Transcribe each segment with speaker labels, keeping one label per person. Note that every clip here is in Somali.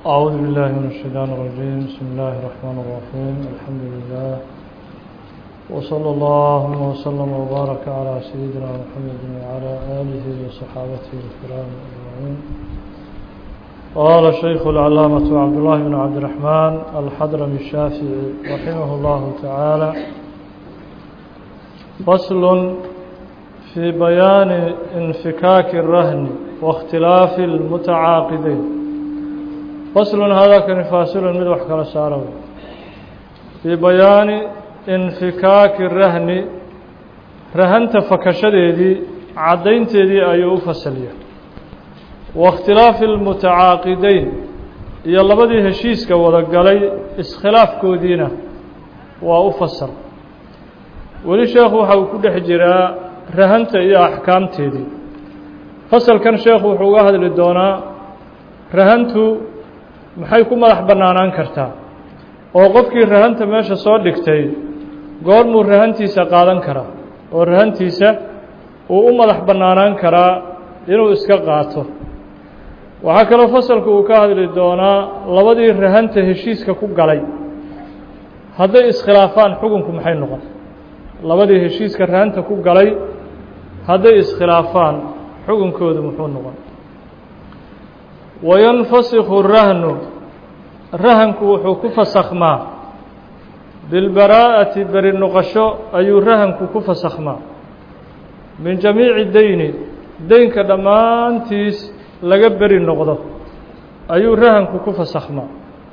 Speaker 1: أعوذ بالله من الشيطان الرجيم بسم الله الرحمن الرحيم الحمد لله وصلى الله وسلم وبارك على سيدنا محمد وعلى آله وصحابته الكرام أجمعين قال الشيخ العلامة عبد الله بن عبد الرحمن الحضرمي الشافعي رحمه الله تعالى فصل في بيان انفكاك الرهن واختلاف المتعاقدين فصل هذا كان فاصل من وحكى سارو في بيان انفكاك الرهن رهنت فكشديدي عدينتيدي ايو فصليه واختلاف المتعاقدين iyo labadii heshiiska wada galay iskhilaafkoodiina waa u fasal weli sheekhu waxa uu ku dhex jiraa rahanta iyo axkaamteedii fasalkan sheekhu wuxuu uga hadli doonaa rahantu maxay ku madax bannaanaan kartaa oo qofkii rahanta meesha soo dhigtay goormuu rahantiisa qaadan karaa oo rahantiisa uu u madax bannaanaan karaa inuu iska qaato waxaa kaloo fasalku uu ka hadli doonaa labadii rahanta heshiiska ku galay hadday iskhilaafaan xukunku maxay noqon labadii heshiiska rahanta ku galay hadday iskhilaafaan xukunkoodu muxuu noqon wayanfasikhu rahnu rahanku wuxuu ku fasakhmaa bilbaraa'ati beri noqosho ayuu rahanku ku fasakhmaa min jamiici deyni deynka dhammaantiis laga beri noqdo ayuu rahanku ku fasakhmaa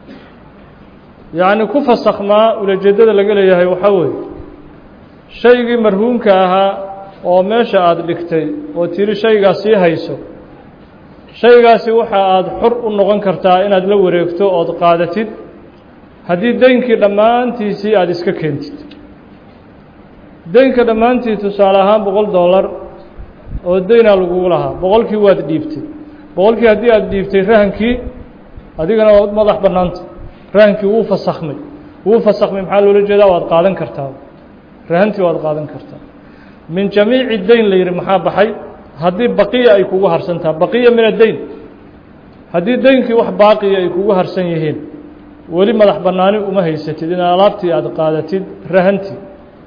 Speaker 1: yacni ku fasakhmaa ulajeeddada laga leeyahay waxaa weeye shaygii marhuumka ahaa oo meesha aada dhigtay oo tiri shaygaa sii hayso shaygaasi waxa aada xor u noqon kartaa inaad la wareegto ood qaadatid haddii deynkii dhammaantiisii aada iska keentid deynka dhammaantii tusaale ahaan boqol dollar oo deynaa lagugu lahaa boqolkii waad dhiibtay boqolkii haddii aada dhiibtay rahankii adigana waad madax bannaanta rahankii wuu fasakhmay wuu fasakhmay maxaa loola jeedaa waad qaadan kartaa rahantii waad qaadan kartaa min jamiici deyn la yidhi maxaa baxay haddii baqiya ay kugu harsantaha baqiya min addeyn haddii deynkii wax baaqiya ay kugu harsan yihiin weli madax bannaani uma haysatid in alaabtii aada qaadatid rahantii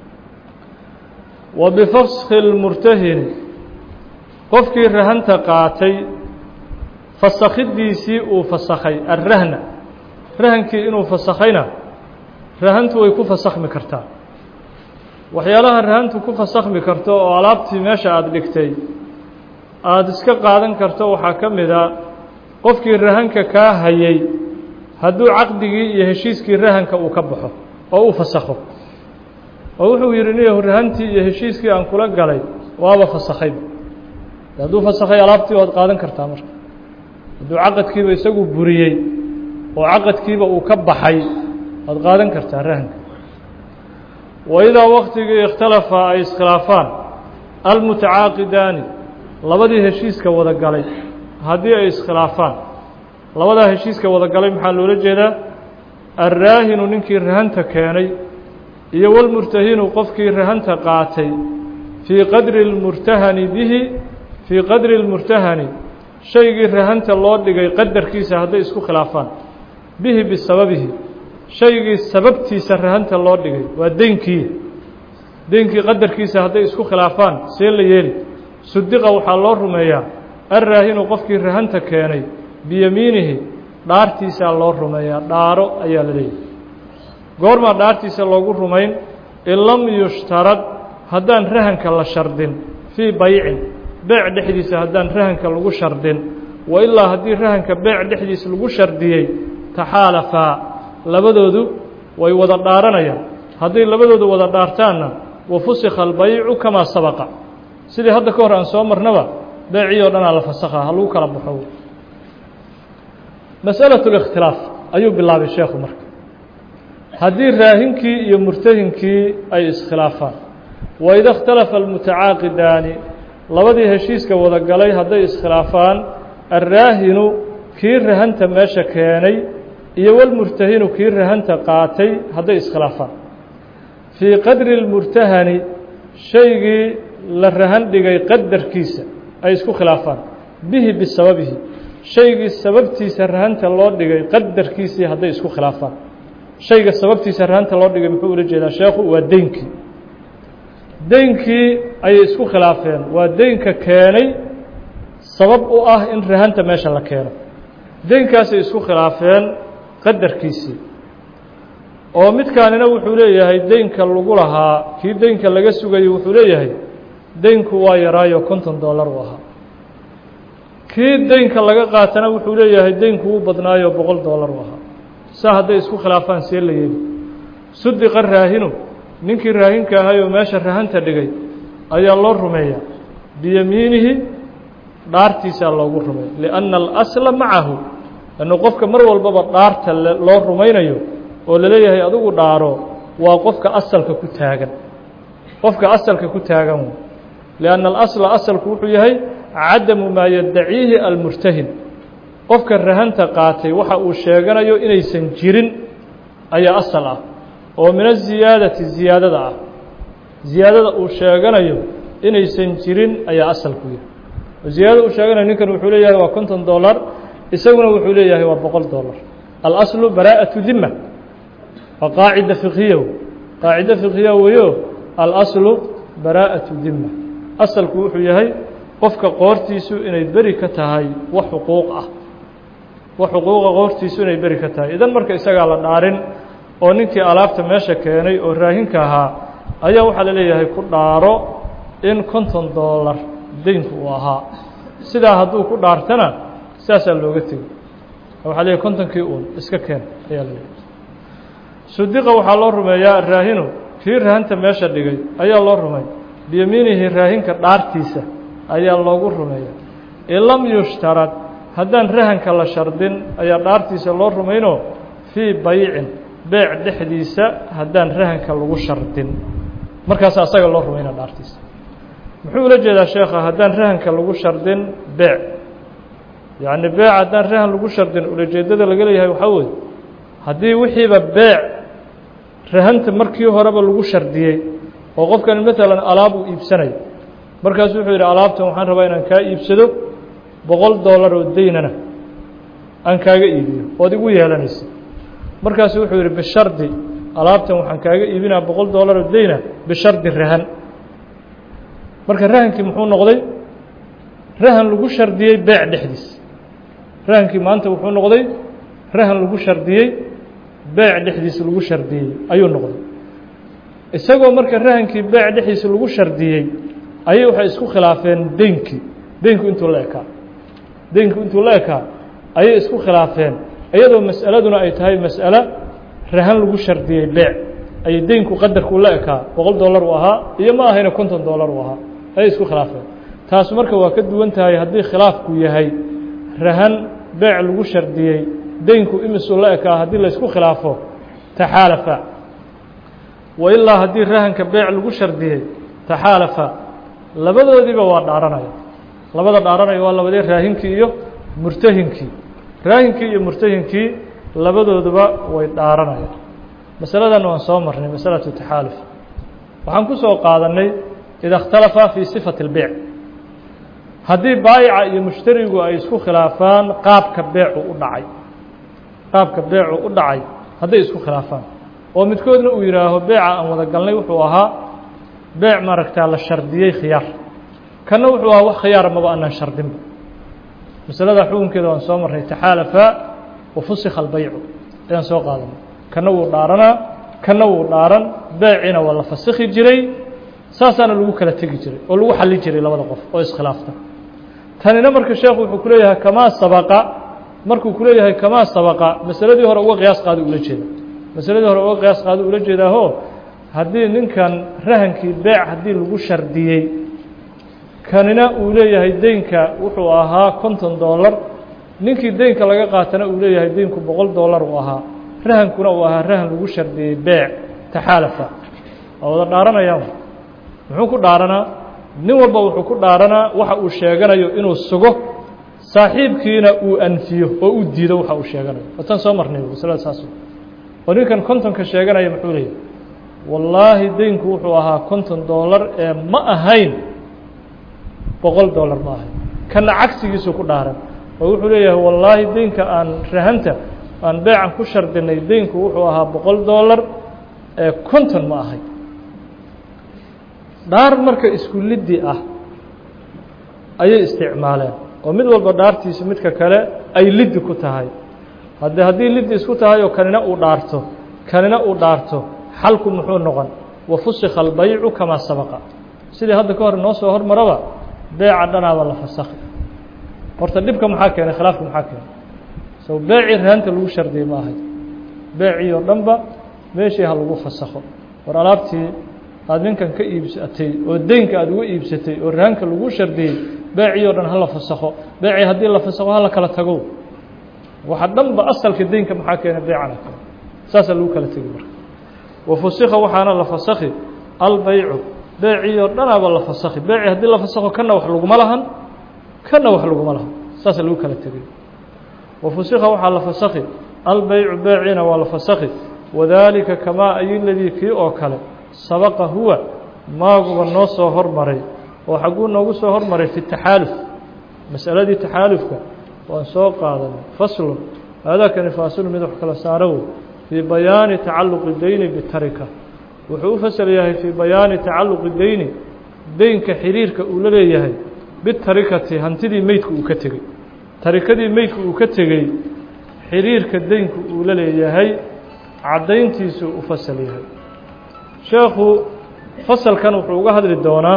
Speaker 1: wa bifaskhi lmurtahini qofkii rahanta qaatay fasakhidiisii uu fasakhay alrahna rahankii inuu fasakhayna rahantu way ku fasakhmi kartaa waxyaalaha rahantu ku fasakhmi karto oo alaabtii meesha aada dhigtay aada iska qaadan karto waxaa ka mid a qofkii rahanka kaa hayay hadduu caqdigii iyo heshiiskii rahanka uu ka baxo oo uu fasakho oo wuxuu yidhi niyahu rahantii iyo heshiiskii aan kula galay waaba fasakhayba hadduu fasakhay alaabtii waad qaadan kartaa marka hadduu caqadkiiba isagu buriyey oo caqadkiiba uu ka baxay waad qaadan kartaa rahanka wa idaa waktigii ikhtalafa ay iskhilaafaan almutacaaqidaani labadii heshiiska wada galay haddii ay iskhilaafaan labadaa heshiiska wada galay maxaa loola jeedaa alraahinu ninkii rahanta keenay iyo walmurtahinu qofkii rahanta qaatay fii qadri اlmurtahani bihi fii qadri اlmurtahani shaygii rahanta loo dhigay qadarkiisa hadday isku khilaafaan bihi bisababihi shaygii sababtiisa rahanta loo dhigay waa deynkii deynkii qadarkiisa hadday isku khilaafaan see la yeeli sudiqa waxaa loo rumeeyaa alraahinu qofkii rahanta keenay biyamiinihi dhaartiisaa loo rumeeyaa dhaaro ayaa la leeyahy goormaa dhaartiisa loogu rumayn in lam yushtarad haddaan rahanka la shardin fii baycin beec dhexdiisa haddaan rahanka lagu shardin wa ilaa haddii rahanka beec dhexdiisa lagu shardiyey taxaalafaa labadoodu way wada dhaaranayaan hadday labadoodu wada dhaartaanna wa fusikha albaycu kamaa sabaqa sidii hadda ka hor aan soo marnaba beecii oo dhanaa la fasakhaa ha lagu kala baxo masأalaة الاkhtilaaf ayuu bilaabay sheekhu marka haddii raahinkii iyo murtahinkii ay iskhilaafaan waida اkhtalafa اlmutacaaqidaani labadii heshiiska wada galay hadday iskhilaafaan alraahinu kii rahanta meesha keenay iyo walmurtahinu kii rahanta qaatay hadday iskhilaafaan fii qadri اlmurtahani shaygii la rahan dhigay qadarkiisa ay isku khilaafaan bihi bisababihi shaygii sababtiisa rahanta loo dhigay qadarkiisii hadday isku khilaafaan shayga sababtiisa rahanta loo dhigay muxuu ula jeedaa sheekhu waa deynkii deynkii ayay isku khilaafeen waa deynka keenay sabab u ah in rahanta meesha la keeno deynkaasay isku khilaafeen qadarkiisii oo midkaanina wuxuu leeyahay deynka lagu lahaa kii deynka laga sugayay wuxuu leeyahay deynku waa yaraayo konton dollar u ahaa kii deynka laga qaatana wuxuu leeyahay deynku wuu badnaayo boqol dollar u ahaa saa hadday isku khilaafaan see la yeeli sudiqa raahinu ninkii raahinka ahayoo meesha rahanta dhigay ayaa loo rumeeyaa biyamiinihi dhaartiisaa loogu rumeeya lianna alasla macahu lannu qofka mar walbaba dhaarta loo rumaynayo oo laleeyahay adigu dhaaro waa qofka asalka ku taagan qofka asalka ku taagan wey lianna alasla asalku wuxuu yahay cadamu maa yaddaciihi almurtahin qofka rahanta qaatay waxa uu sheeganayo inaysan jirin ayaa asal ah oo min aziyaadati ziyaadada ah ziyaadada uu sheeganayo inaysan jirin ayaa asalku yahay oo ziyaadada uu sheeganayo ninkan wuxuu leeyahay waa konton dollar isaguna wuxuu leeyahay waa boqol dollar alaslu baraa'atu dima waa qaacida fiqhiya qaacida fiqhiya weyo alaslu baraa'atu dima asalku wuxuu yahay qofka qoortiisu inay beri ka tahay wax xuquuq ah wax xuquuqa qoortiisu inay beri ka tahay idan marka isagaa la dhaarin oo ninkii alaabta meesha keenay oo raahinka ahaa ayaa waxaa la leeyahay ku dhaaro in konton dollar deynku uu ahaa sidaa hadduu ku dhaartana saasaa looga tegay waxaa leeyahay kontonkii uun iska keen ayaa la leeyahay sudiqa waxaa loo rumeeyaa raahinu kii rahanta meesha dhigay ayaa loo rumey biyamiinihi raahinka dhaartiisa ayaa loogu rumeeya in lam yushtarad haddaan rahanka la shardin ayaa dhaartiisa loo rumaynoo fii baycin beec dhexdiisa haddaan rahanka lagu shardin markaas asaga loo rumayna dhaartiisa muxuu ula jeedaa sheekha haddaan rahanka lagu shardin beec yacni beec haddaan rahan lagu shardin ulajeedada laga leeyahay waxaa weye haddii wixiiba beec rahanta markii horeba lagu shardiyey oo qofkani maalan alaab uu iibsanayo markaasu wuxuu yidhi alaabtan waxaan rabaa inaan kaa iibsado boqol dollar oo deynana aan kaaga iibiyo ood igu yeelanaysa markaasu wuxuu yidhi bishardi alaabtan waxaan kaaga iibinaa boqol dollar oo deyna bishardi rahan marka rahankii muxuu noqday rahan lagu shardiyey beec dhexdiis rahankii maanta wuxuu noqday rahan lagu shardiyey beec dhexdiisa lagu shardiyey ayuu noqday isagoo marka rahankii beec dhexdiisa lagu shardiyey ayay waxay isku khilaafeen deynkii deynku intuu la ekaa deynku intuu la ekaa ayay isku khilaafeen iyadoo mas'aladuna ay tahay mas'alo rahan lagu shardiyey beec ayay deynku qadarkuu la ekaa boqol dollar uu ahaa iyo ma ahayna konton dollar uu ahaa ayay isku khilaafeen taas marka waa ka duwan tahay haddii khilaafku yahay rahan beec lagu shardiyey deynku imisuu la ekaa haddii laysku khilaafo taxaalafa wa ilaa haddii rahanka beec lagu shardiyey taxaalafa labadoodiiba waa dhaaranaya labada dhaaranaya waa labadee raahinkii iyo murtahinkii raahinkii iyo murtahinkii labadooduba way dhaaranayaan masaladan waan soo marnay masalatu taxaaluf waxaan ku soo qaadannay ida اkhtalafa fii sifati اlbeyc haddii baayica iyo mushtarigu ay isku khilaafaan qaabka beecu u dhacay qaabka beecu u dhacay hadday isku khilaafaan oo midkoodna uu yidhaaho beeca aan wada galnay wuxuu ahaa beec maaragtaa la shardiyey khiyaar kanna wuxuu ahaa wax khiyaara maba anaan shardinba masalada xukunkeeda waan soo marnay taxaalafa wa fusikha albaycu ayaan soo qaadanay kanna wuu dhaaranaa kanna wuu dhaaran beeciina waa la fasikhi jiray saasaana lagu kala tegi jiray oo lagu xali jiray labada qof oo iskhilaafta tanina marka sheekhu wuxuu ku leeyahay kamaa sabaqa markuu ku leeyahay kamaa sabaqa masaladii hore uga qiyaas qaada ula jeeda masaladii hore uga qiyaas qaada ula jeedaaho haddii ninkan rahankii beec haddii lagu shardiyey kanina uu leeyahay deynka wuxuu ahaa konton dollar ninkii deynka laga qaatana uu leeyahay deynku boqol dollar uu ahaa rahankuna uu ahaa rahan lagu shardiyey beec taxaalafa waa wada dhaaranayaan muxuu ku dhaaranaa nin walba wuxuu ku dhaaranaa waxa uu sheeganayo inuu sugo saaxiibkiina uu anfiyo oo uu diido waxa uu sheeganayo watan soo marnay masalada saas oo ninkan kontonka sheeganaya muxuu leeyahy wallaahi deynku wuxuu ahaa konton dollar ee ma ahayn boqol dollar ma ahayn kana cagsigiisuu ku dhaaran oo wuxuu leeyahay wallaahi deynka aan rahanta aan beecan ku shardinay deynku wuxuu ahaa boqol dollar ee konton ma ahay dhaar marka isku liddi ah ayay isticmaaleen oo mid walba dhaartiisa midka kale ay liddi ku tahay hadde haddii liddi isku tahay oo kanina uu dhaarto kanina uu dhaarto xalku muxuu noqon wa fusikha albaycu kamaa sabaqa sidii hadda ka hor noo soo hormaraba beeca dhanaaba la fasakhi horta dhibka maxaa keenay khilaafka maxaa keenay sow beecii rahanta lagu shardiyey ma ahay beecii oo dhanba meeshii ha lagu fasakho war alaabtii aada ninkan ka iibsatay oo deynka aada uga iibsatay oo rahanka lagu shardiyey beecii oo dhan hala fasakho beecii haddii la fasakho hala kala tago waxa dhanba asalka deynka maxaa keenay beecana kale saasaa lagu kala tegi marka wa fusikha waxaana la fasakhi albaycu beecii oo dhanaaba la fasakhi beecii haddii la fasakho kana wax laguma lahan kana wax laguma lahan saasaa lagu kala tegay wa fusikha waxaa la fasakhi albaycu beeciina waa la fasakhi wadaalika kamaa ay ladii kii oo kale sabaqa huwa maaguba noo soo hormaray oo xagguu noogu soo hormaray fi taxaaluf masaladii taxaalufka waan soo qaadanay faslun haadaakani faasilu mid wax kala saaro wey fii bayaani tacalluqi deyni bitarika wuxuu u fasal yahay fii bayaani tacalluqi deyni deynka xiriirka uu la leeyahay bitarikati hantidii meydka uu ka tegey tarikadii meydka uu ka tegey xiriirka deynku uu la leeyahay caddayntiisuu u fasal yahay sheekhu fasalkan wuxuu uga hadli doonaa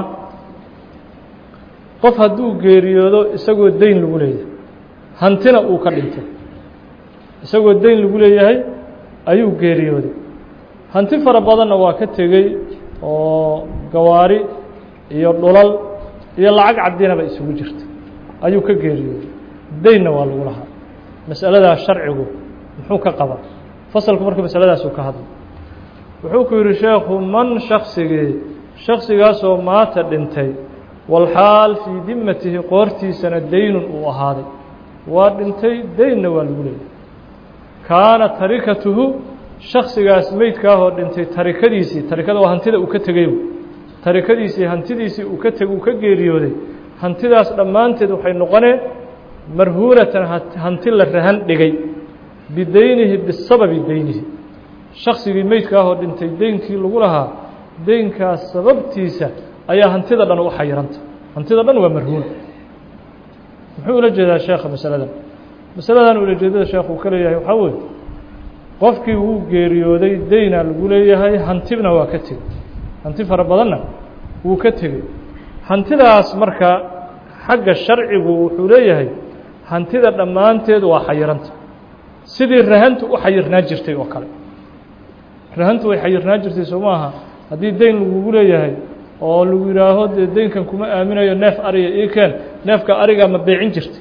Speaker 1: qof hadduu geeriyoodo isagoo deyn lagu leeyahay hantina uu ka dhintay isagoo deyn lagu leeyahay ayuu geeriyooday hanti fara badanna waa ka tegey oo gawaari iyo dhulal iyo lacag cadinaba isugu jirta ayuu ka geeriyooday deynna waa lagu lahaa mas'aladaa sharcigu muxuu ka qaba fasalku marka masaladaasuu ka hadlay wuxuu ku yidhi sheekhu man shaksigii shaksigaasoo maata dhintay walxaal fii dimatihi qoortiisana deynun uu ahaaday waa dhintay deynna waa lagu leeyahay kaana tarikatuhu shaksigaas meydkaahoo dhintay tarikadiisii tarikada waa hantida uu ka tegey tarikadiisii hantidiisii uu ka teg uu ka geeriyooday hantidaas dhammaanteed waxay noqoneen marhuunatan hanti la rahan dhigay bideynihi bisababi deynihi shaksigii meydka ahoo dhintay deynkii lagu lahaa deynkaas sababtiisa ayaa hantida dhan u xayiranta hantida dhan waa marhuun muxuu ula jeedaa sheekha masaladan masaladan ulajeedada sheekh uu ka leeyahay waxaa weeye qofkii wuu geeriyooday deyna lagu leeyahay hantibna waa ka tegey hanti fara badanna wuu ka tegey hantidaas marka xagga sharcigu wuxuu leeyahay hantida dhammaanteed waa xayiranta sidii rahantu u xayirnaa jirtay oo kale rahantu way xayirnaa jirtay soo maaha haddii deyn lagugu leeyahay oo lagu yidhaaho dee deynkan kuma aaminayo neef ariga ii keen neefka arigaa ma beecin jirtay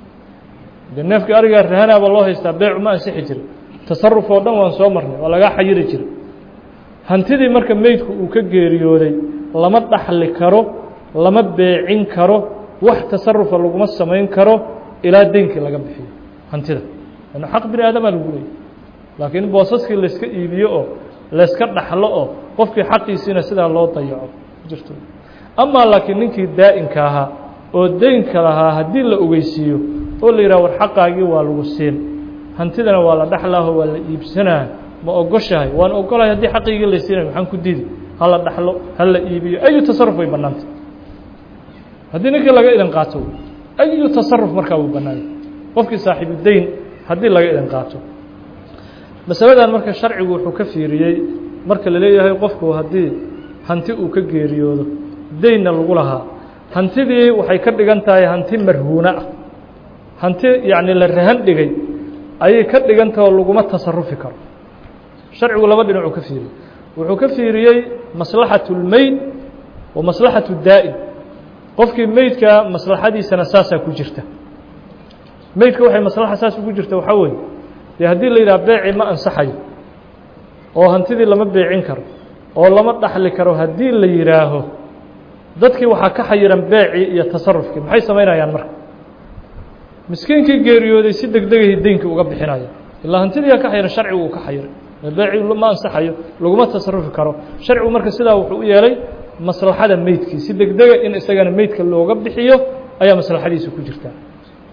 Speaker 1: de neefka arigaa rahanaaba loo haystaa beecu ma ansixi jiray tasaruf oo dhan waan soo marnay waa lagaa xayiri jiray hantidii marka meydku uu ka geeriyooday lama dhaxli karo lama beecin karo wax tasarufa laguma samayn karo ilaa deynkii laga bixiyo hantida an xaq bini aadamaa lagu leeyay laakiin boosaskii layska iibiyo oo layska dhaxlo oo qofkii xaqiisiina sidaa loo dayaco jirto amaa laakiin ninkii daa'inka ahaa oo deynka lahaa haddii la ogeysiiyo oo la yidhaha war xaqaagii waa lagu siin hantidana waa la dhaxlaaho waa la iibsanaa ma ogoshahay waan ogolahay haddii xaqiigii la siinay maxaan ku didi hala dhaxlo hala iibiyo ayu tasaruf way bannaantay haddii ninkii laga idan qaato ayu tasaruf markaa wuu bannaanyay qofkii saaxiibu deyn haddii laga idan qaato masaladan marka sharcigu wuxuu ka fiiriyey marka la leeyahay qofku haddii hanti uu ka geeriyoodo deynna lagu lahaa hantidii waxay ka dhigan tahay hanti marhuuna ah hanti yacni la rahan dhigay ayay ka dhigan taha oo laguma tasarufi karo sharcigu laba dhinacuu ka fiiriyey wuxuu ka fiiriyey maslaxatu اlmeyd wa maslaxatu daa'im qofkii meydka maslaxadiisana saasaa ku jirta meydka waxay maslaxa saas ugu jirta waxaa weeye dee haddii la yidhaha beeci ma ansaxayo oo hantidii lama beecin karo oo lama dhaxli karo haddii la yidhaaho dadkii waxaa ka xayiran beecii iyo tasarufkii maxay samaynayaan marka miskiinkii geeriyooday si deg degahi deynkii uga bixinaya ilaa hantidiiyaa ka xayiran sharcigu uu ka xayiray beeci ma ansaxayo laguma tasarufi karo sharcigu marka sidaa wuxuu u yeelay maslaxada meydkii si deg dega in isagana meydka looga bixiyo ayaa maslaxadiisa ku jirtaa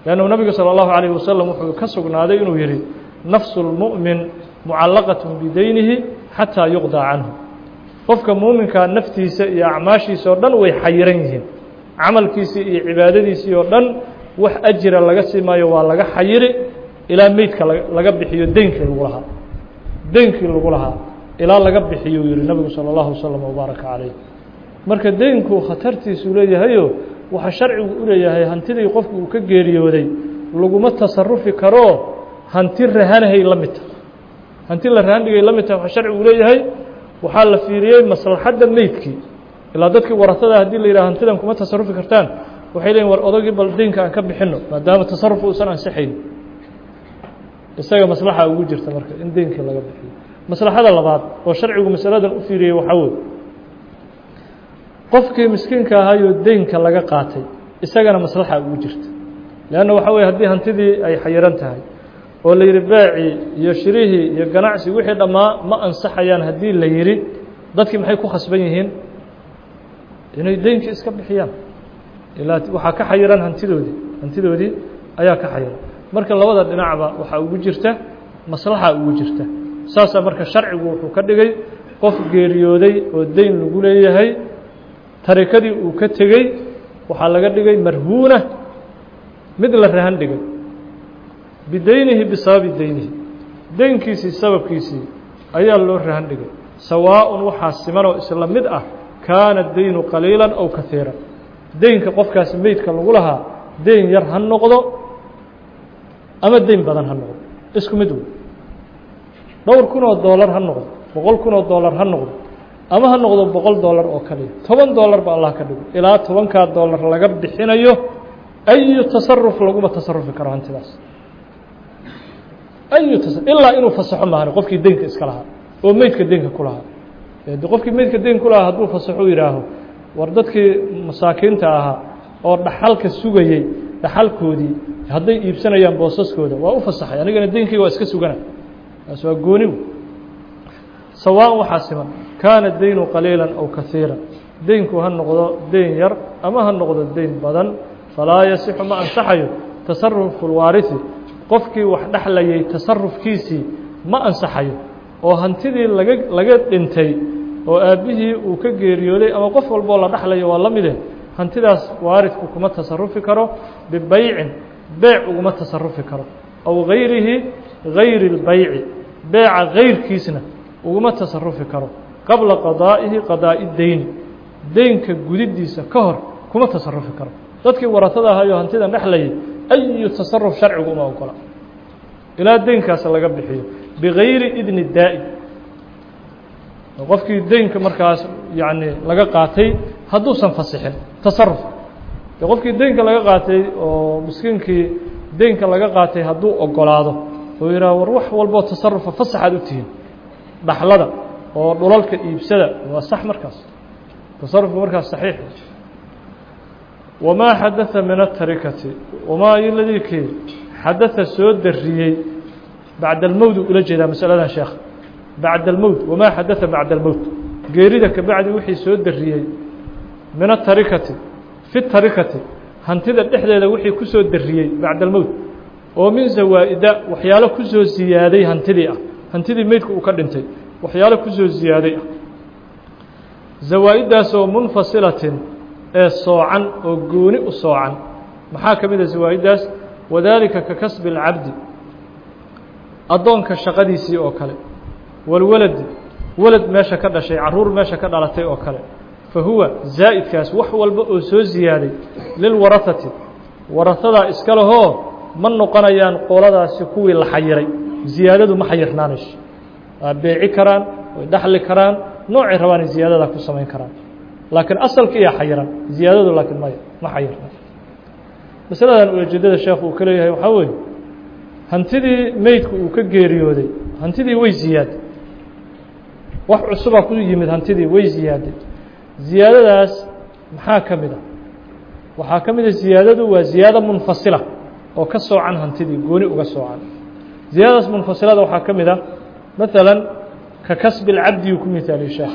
Speaker 1: leannu nabigu salى اllahu عalيh wasalam wuxuu ka sugnaaday inuu yihi nafsu اlmu'min mucallaqaة bidaynihi xataa yuqضى canhu qofka muuminkaa naftiisa iyo acmaashiisa oo dhan way xayiran yihiin camalkiisii iyo cibaadadiisii oo dhan wax ajira laga sii maayo waa laga xayiri ilaa meydka laga bixiyo deynkii lagu lahaa deynkii lagu lahaa ilaa laga bixiyo yihi nabigu salى اllahu waslm wbaaraka calayh marka deynku khatartiisuu leeyahayo waxaa sharcigu u leeyahay hantidii qofku uu ka geeriyooday laguma tasarufi karo hanti rahanahay la mid tahay hanti la rahandhigay la mid tahay waxaa sharcigu leeyahay waxaa la fiiriyey maslaxadda meydkii ilaa dadkii waratada haddii la yidhaha hantidan kuma tasarufi kartaan waxay leeyiin war odagii bal deynka aan ka bixino maadaama tasaruf uusan ansixayn isaga maslaxa ugu jirta marka in deynkii laga bixiyo maslaxada labaad oo sharcigu masaladan u fiiriyey waxaa wey qofkii miskiinka ahaayoo deynka laga qaatay isagana maslaxa ugu jirta leanna waxa weye haddii hantidii ay xayiran tahay oo la yidhi beecii iyo shirihii iyo ganacsi wixii dhammaa ma ansaxayaan haddii la yidhi dadkii maxay ku khasban yihiin inay deynkii iska bixiyaan ilaa waxaa ka xayiran hantidoodii hantidoodii ayaa ka xayiran marka labada dhinacba waxaa ugu jirta maslaxa ugu jirta saasaa marka sharcigu wuxuu ka dhigay qof geeriyooday oo deyn lagu leeyahay tarikadii uu ka tegey waxaa laga dhigay marhuuna mid la rahan dhigay bideynihi bisababi deynihi deynkiisii sababkiisii ayaa loo rahan dhigay sawaaءun waxaa simanoo isla mid ah kaana deynu qaliila aw kahiira deynka qofkaasi meydka lagu lahaa deyn yar ha noqdo ama deyn badan ha noqdo isku mid wey dhowr kun oo doolar ha noqdo boqol kun oo doolar ha noqdo ama ha noqdo boqol doolar oo kaliya toban doolar ba allah ka dhigo ilaa tobankaa doolar laga bixinayo ayu tasaruf laguma tasarufi karo hantidaas ayu tas ilaa inuu fasaxo maahane qofkii deynka iska lahaa oo meydka deynka ku lahaa de qofkii meydka deyn ku lahaa hadduu fasaxo yidhaaho war dadkii masaakiinta ahaa oo dhaxalka sugayey dhaxalkoodii hadday iibsanayaan boosaskooda waa u fasaxay anigana deynkayga waa iska sugana taas waa gooni sawaan waxaa siman kaana deynu qaliila aw kahiira deynku ha noqdo deyn yar ama ha noqdo deyn badan falaa yasixu ma ansaxayo tasarufu lwaariثi qofkii wax dhexlayay tasarufkiisii ma ansaxayo oo hantidii laga laga dhintay oo aabbihii uu ka geeriyooday ama qof walboo la dhexlayo waa la mide hantidaas waaridku kuma tasarufi karo bibeycin beec uguma tasarufi karo aw gayrihi gayri اlbeyci beeca gayrkiisna uguma tasarufi karo qabla qadaa'ihi qadaa'i deyni deynka gudidiisa ka hor kuma tasarufi karo dadkii waratada ahayoo hantidan dhexlayay ayu tasaruf sharcigu uma ogola ilaa deynkaas laga bixiyo bigayri idni daa'i qofkii deynka markaas yacni laga qaatay hadduusan fasixin tasaruf de qofkii deynka laga qaatay oo miskiinkii deynka laga qaatay hadduu ogolaado oo yidhaha war wax walboo tasarufa fasaxaad u tihiin dhaxlada oo dhulalka iibsada waa sax markaas tasarufku markaas saxiix wamaa xadaa min atarikati wamaa iladii kii xadaa soo dariyey bacda almowt ula jeedaa masaladan sheekh bacda almowt wamaa xadaa bacda almowt geerida kabacdi wixii soo dariyey min atarikati fi tarikati hantida dhexdeeda wixii ku soo dariyey bacda almowt oo min zawaa'ida waxyaalo ku soo ziyaaday hantidii ah hantidii meydku uu ka dhintay waxyaalo ku soo ziyaaday ah zawaa-iddaasoo munfasilatin ee soocan oo gooni u soocan maxaa ka mid a zawaa-iddaas wadaalika ka kasbi اlcabdi addoonka shaqadiisii oo kale walwaladi walad meesha ka dhashay carruur meesha ka dhalatay oo kale fa huwa zaa'idkaas wax walba oo soo ziyaaday lilwarahati warahadaa iska lehoo ma noqonayaan qoladaasi kuwii la xayiray ziyaadadu ma xayirnaanayso waa beeci karaan way dhaxli karaan noocay rabaanay ziyaadadaa ku samayn karaan laakiin asalka iyo xayiran ziyaadadu laakiin maya ma xayirna masaladan ujeedada sheekhu uu ka leeyahay waxaa weeye hantidii meydku uu ka geeriyooday hantidii way ziyaaday wax cusubaa ku yimid hantidii way ziyaaday ziyaadadaas maxaa ka mid a waxaa ka mid a ziyaadadu waa ziyaado munfasila oo ka soocan hantidii gooni uga soocan ziyaadadaas munfasilada waxaa ka mid a maalan ka kasbi اlcabdi uu ku mihaaliye sheekh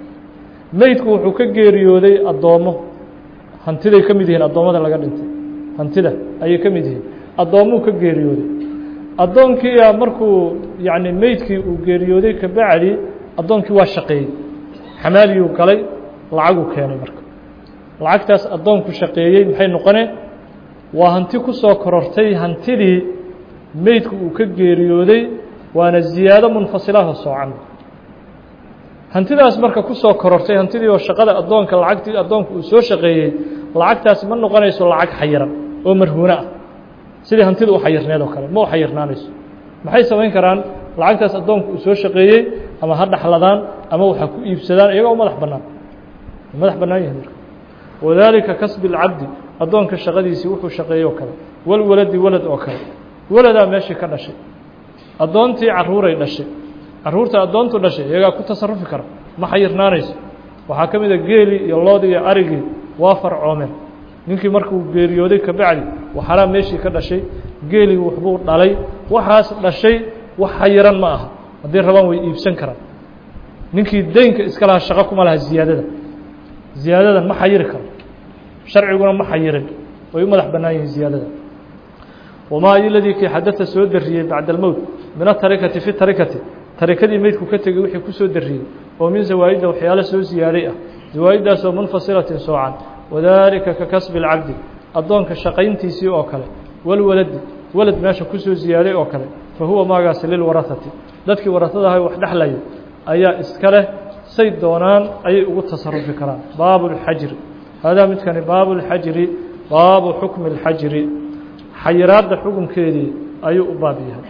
Speaker 1: meydku wuxuu ka geeriyooday addoommo hantiday ka mid yihiin addoommada laga dhintay hantida ayay ka mid yihiin addoommuu ka geeriyooday addoonkiia markuu yacni meydkii uu geeriyooday kabacdi addoonkii waa shaqeeyey xamaaliyuu galay lacaguu keenay marka lacagtaas addoonku shaqeeyey maxay noqoneen waa hanti ku soo korortay hantidii meydku uu ka geeriyooday waana ziyaado munfasilaho soocan hantidaas marka ku soo korortay hantidii oo shaqada addoonka lacagtii addoonku uu soo shaqeeyey lacagtaasi ma noqonayso lacag xayiran oo marhuuno ah sidii hantida u xayirneed oo kale ma u xayirnaanayso maxay samayn karaan lacagtaas addoonku uu soo shaqeeyey ama ha dhaxladaan ama waxa ku iibsadaan iyagoo madax bannaan madax bannaan yahay marka wadaalika kasbi اlcabdi addoonka shaqadiisii wuxuu shaqeeyey oo kale walwaladi walad oo kale waladaa meeshii ka dhashay addoontii caruuray dhashay caruurta addoontu dhashay iyagaa ku tasarufi kara ma xayirnaanayso waxaa ka mid a geelii iyo loodii iyo arigii waa farcoomeen ninkii markuu geeriyooday kabacdi waxalaa meeshii ka dhashay geelii waxbuu dhalay waxaas dhashay wax xayiran ma aha haddii rabaan way iibsan karaan ninkii deynka iska lahaa shaqo kuma laha ziyaadada ziyaadadan ma xayiri karo sharciguna ma xayirin way u madax bannaan yihiin ziyaadada wamaa iladii kii xadada soo dariyey bacda almowt min atarikati fi tarikati tarikadii meydku ka tegey wixii ku soo dariyey oo min zawaa'idda waxyaalo soo ziyaaday ah zawaaiddaasoo munfasilatin soocan wadaalika ka kasbi اlcabdi addoonka shaqayntiisii oo kale walwaladi walad meesha kusoo ziyaaday oo kale fa huwa maagaasi lilwarahati dadkii warahadaha wax dhexlaya ayaa iska leh say doonaan ayay ugu tasarufi karaan baabu اlxajri haadaa midkani baabu اlxajri baabu xukmi اlxajri xayiraadda xukunkeedii ayuu u baab yahay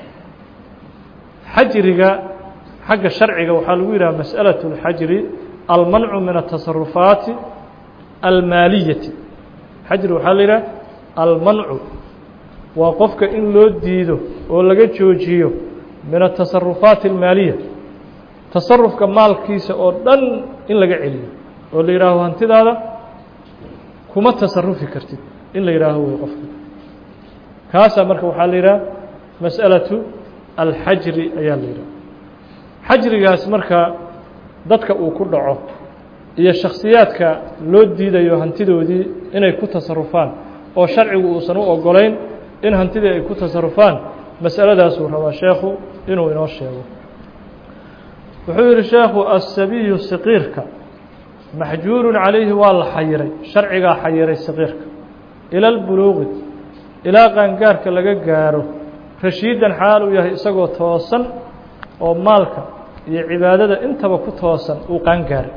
Speaker 1: xajriga xagga sharciga waxaa lagu yidhaha masأalaة اlxajri almancu min الtasarufaati almaaliyati xajri waxaa la yidhaha almancu waa qofka in loo diido oo laga joojiyo min atasarufaati almaaliya tasarufka maalkiisa oo dhan in laga celiyo oo la yidhaaho hantidaada kuma tasarufi kartid in la yidhaaho wey qofka kaasaa marka waxaa la yidhaha mas'alaةu alxajri ayaa la yidhaha xajrigaas marka dadka uu ku dhaco iyo shakhsiyaadka loo diidayo hantidoodii inay ku tasarufaan oo sharcigu uusan u ogolayn in hantidii ay ku tasarufaan mas'aladaasuu rabaa sheekhu inuu inoo sheego wuxuu yidhi sheekhu asabiyu saqiirka maxjuurun calayhi waa la xayiray sharcigaa xayiray saqiirka ila lbuluuqi ilaa qaangaarka laga gaaro rashiidan xaal uu yahay isagoo toosan oo maalka iyo cibaadada intaba ku toosan uu qaangaaray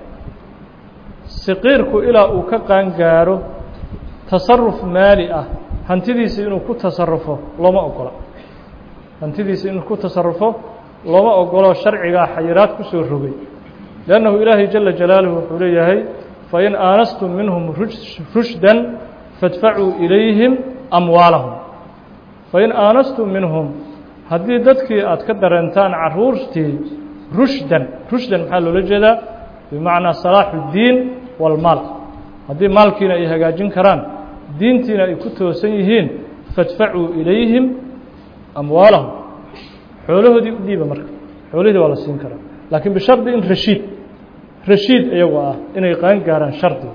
Speaker 1: saqiirku ilaa uu ka qaangaaro tasaruf maali ah hantidiisa inuu ku tasarufo looma ogola hantidiisa inuu ku tasarufo looma ogolo sharcigaa xayiraad ku soo rogay liannahu ilaahay jala jalaaluhu wuxuu leeyahay fain aanastum minhum rushdan fadfacuu ilayhim amwaalahum fain aanastum minhum haddii dadkii aad ka dareentaan caruurtii rushdan rushdan maxaa loola jeedaa bimacnaa salaaxu اddiin walmaal haddii maalkiina ay hagaajin karaan diintiina ay ku toosan yihiin fadfacuu ilayhim amwaalahum xoolahoodii u dhiiba marka xoolihii waa la siin karaa laakiin bishardi in rashiid rashiid iyagoo ah inay qaan gaaraan shardiga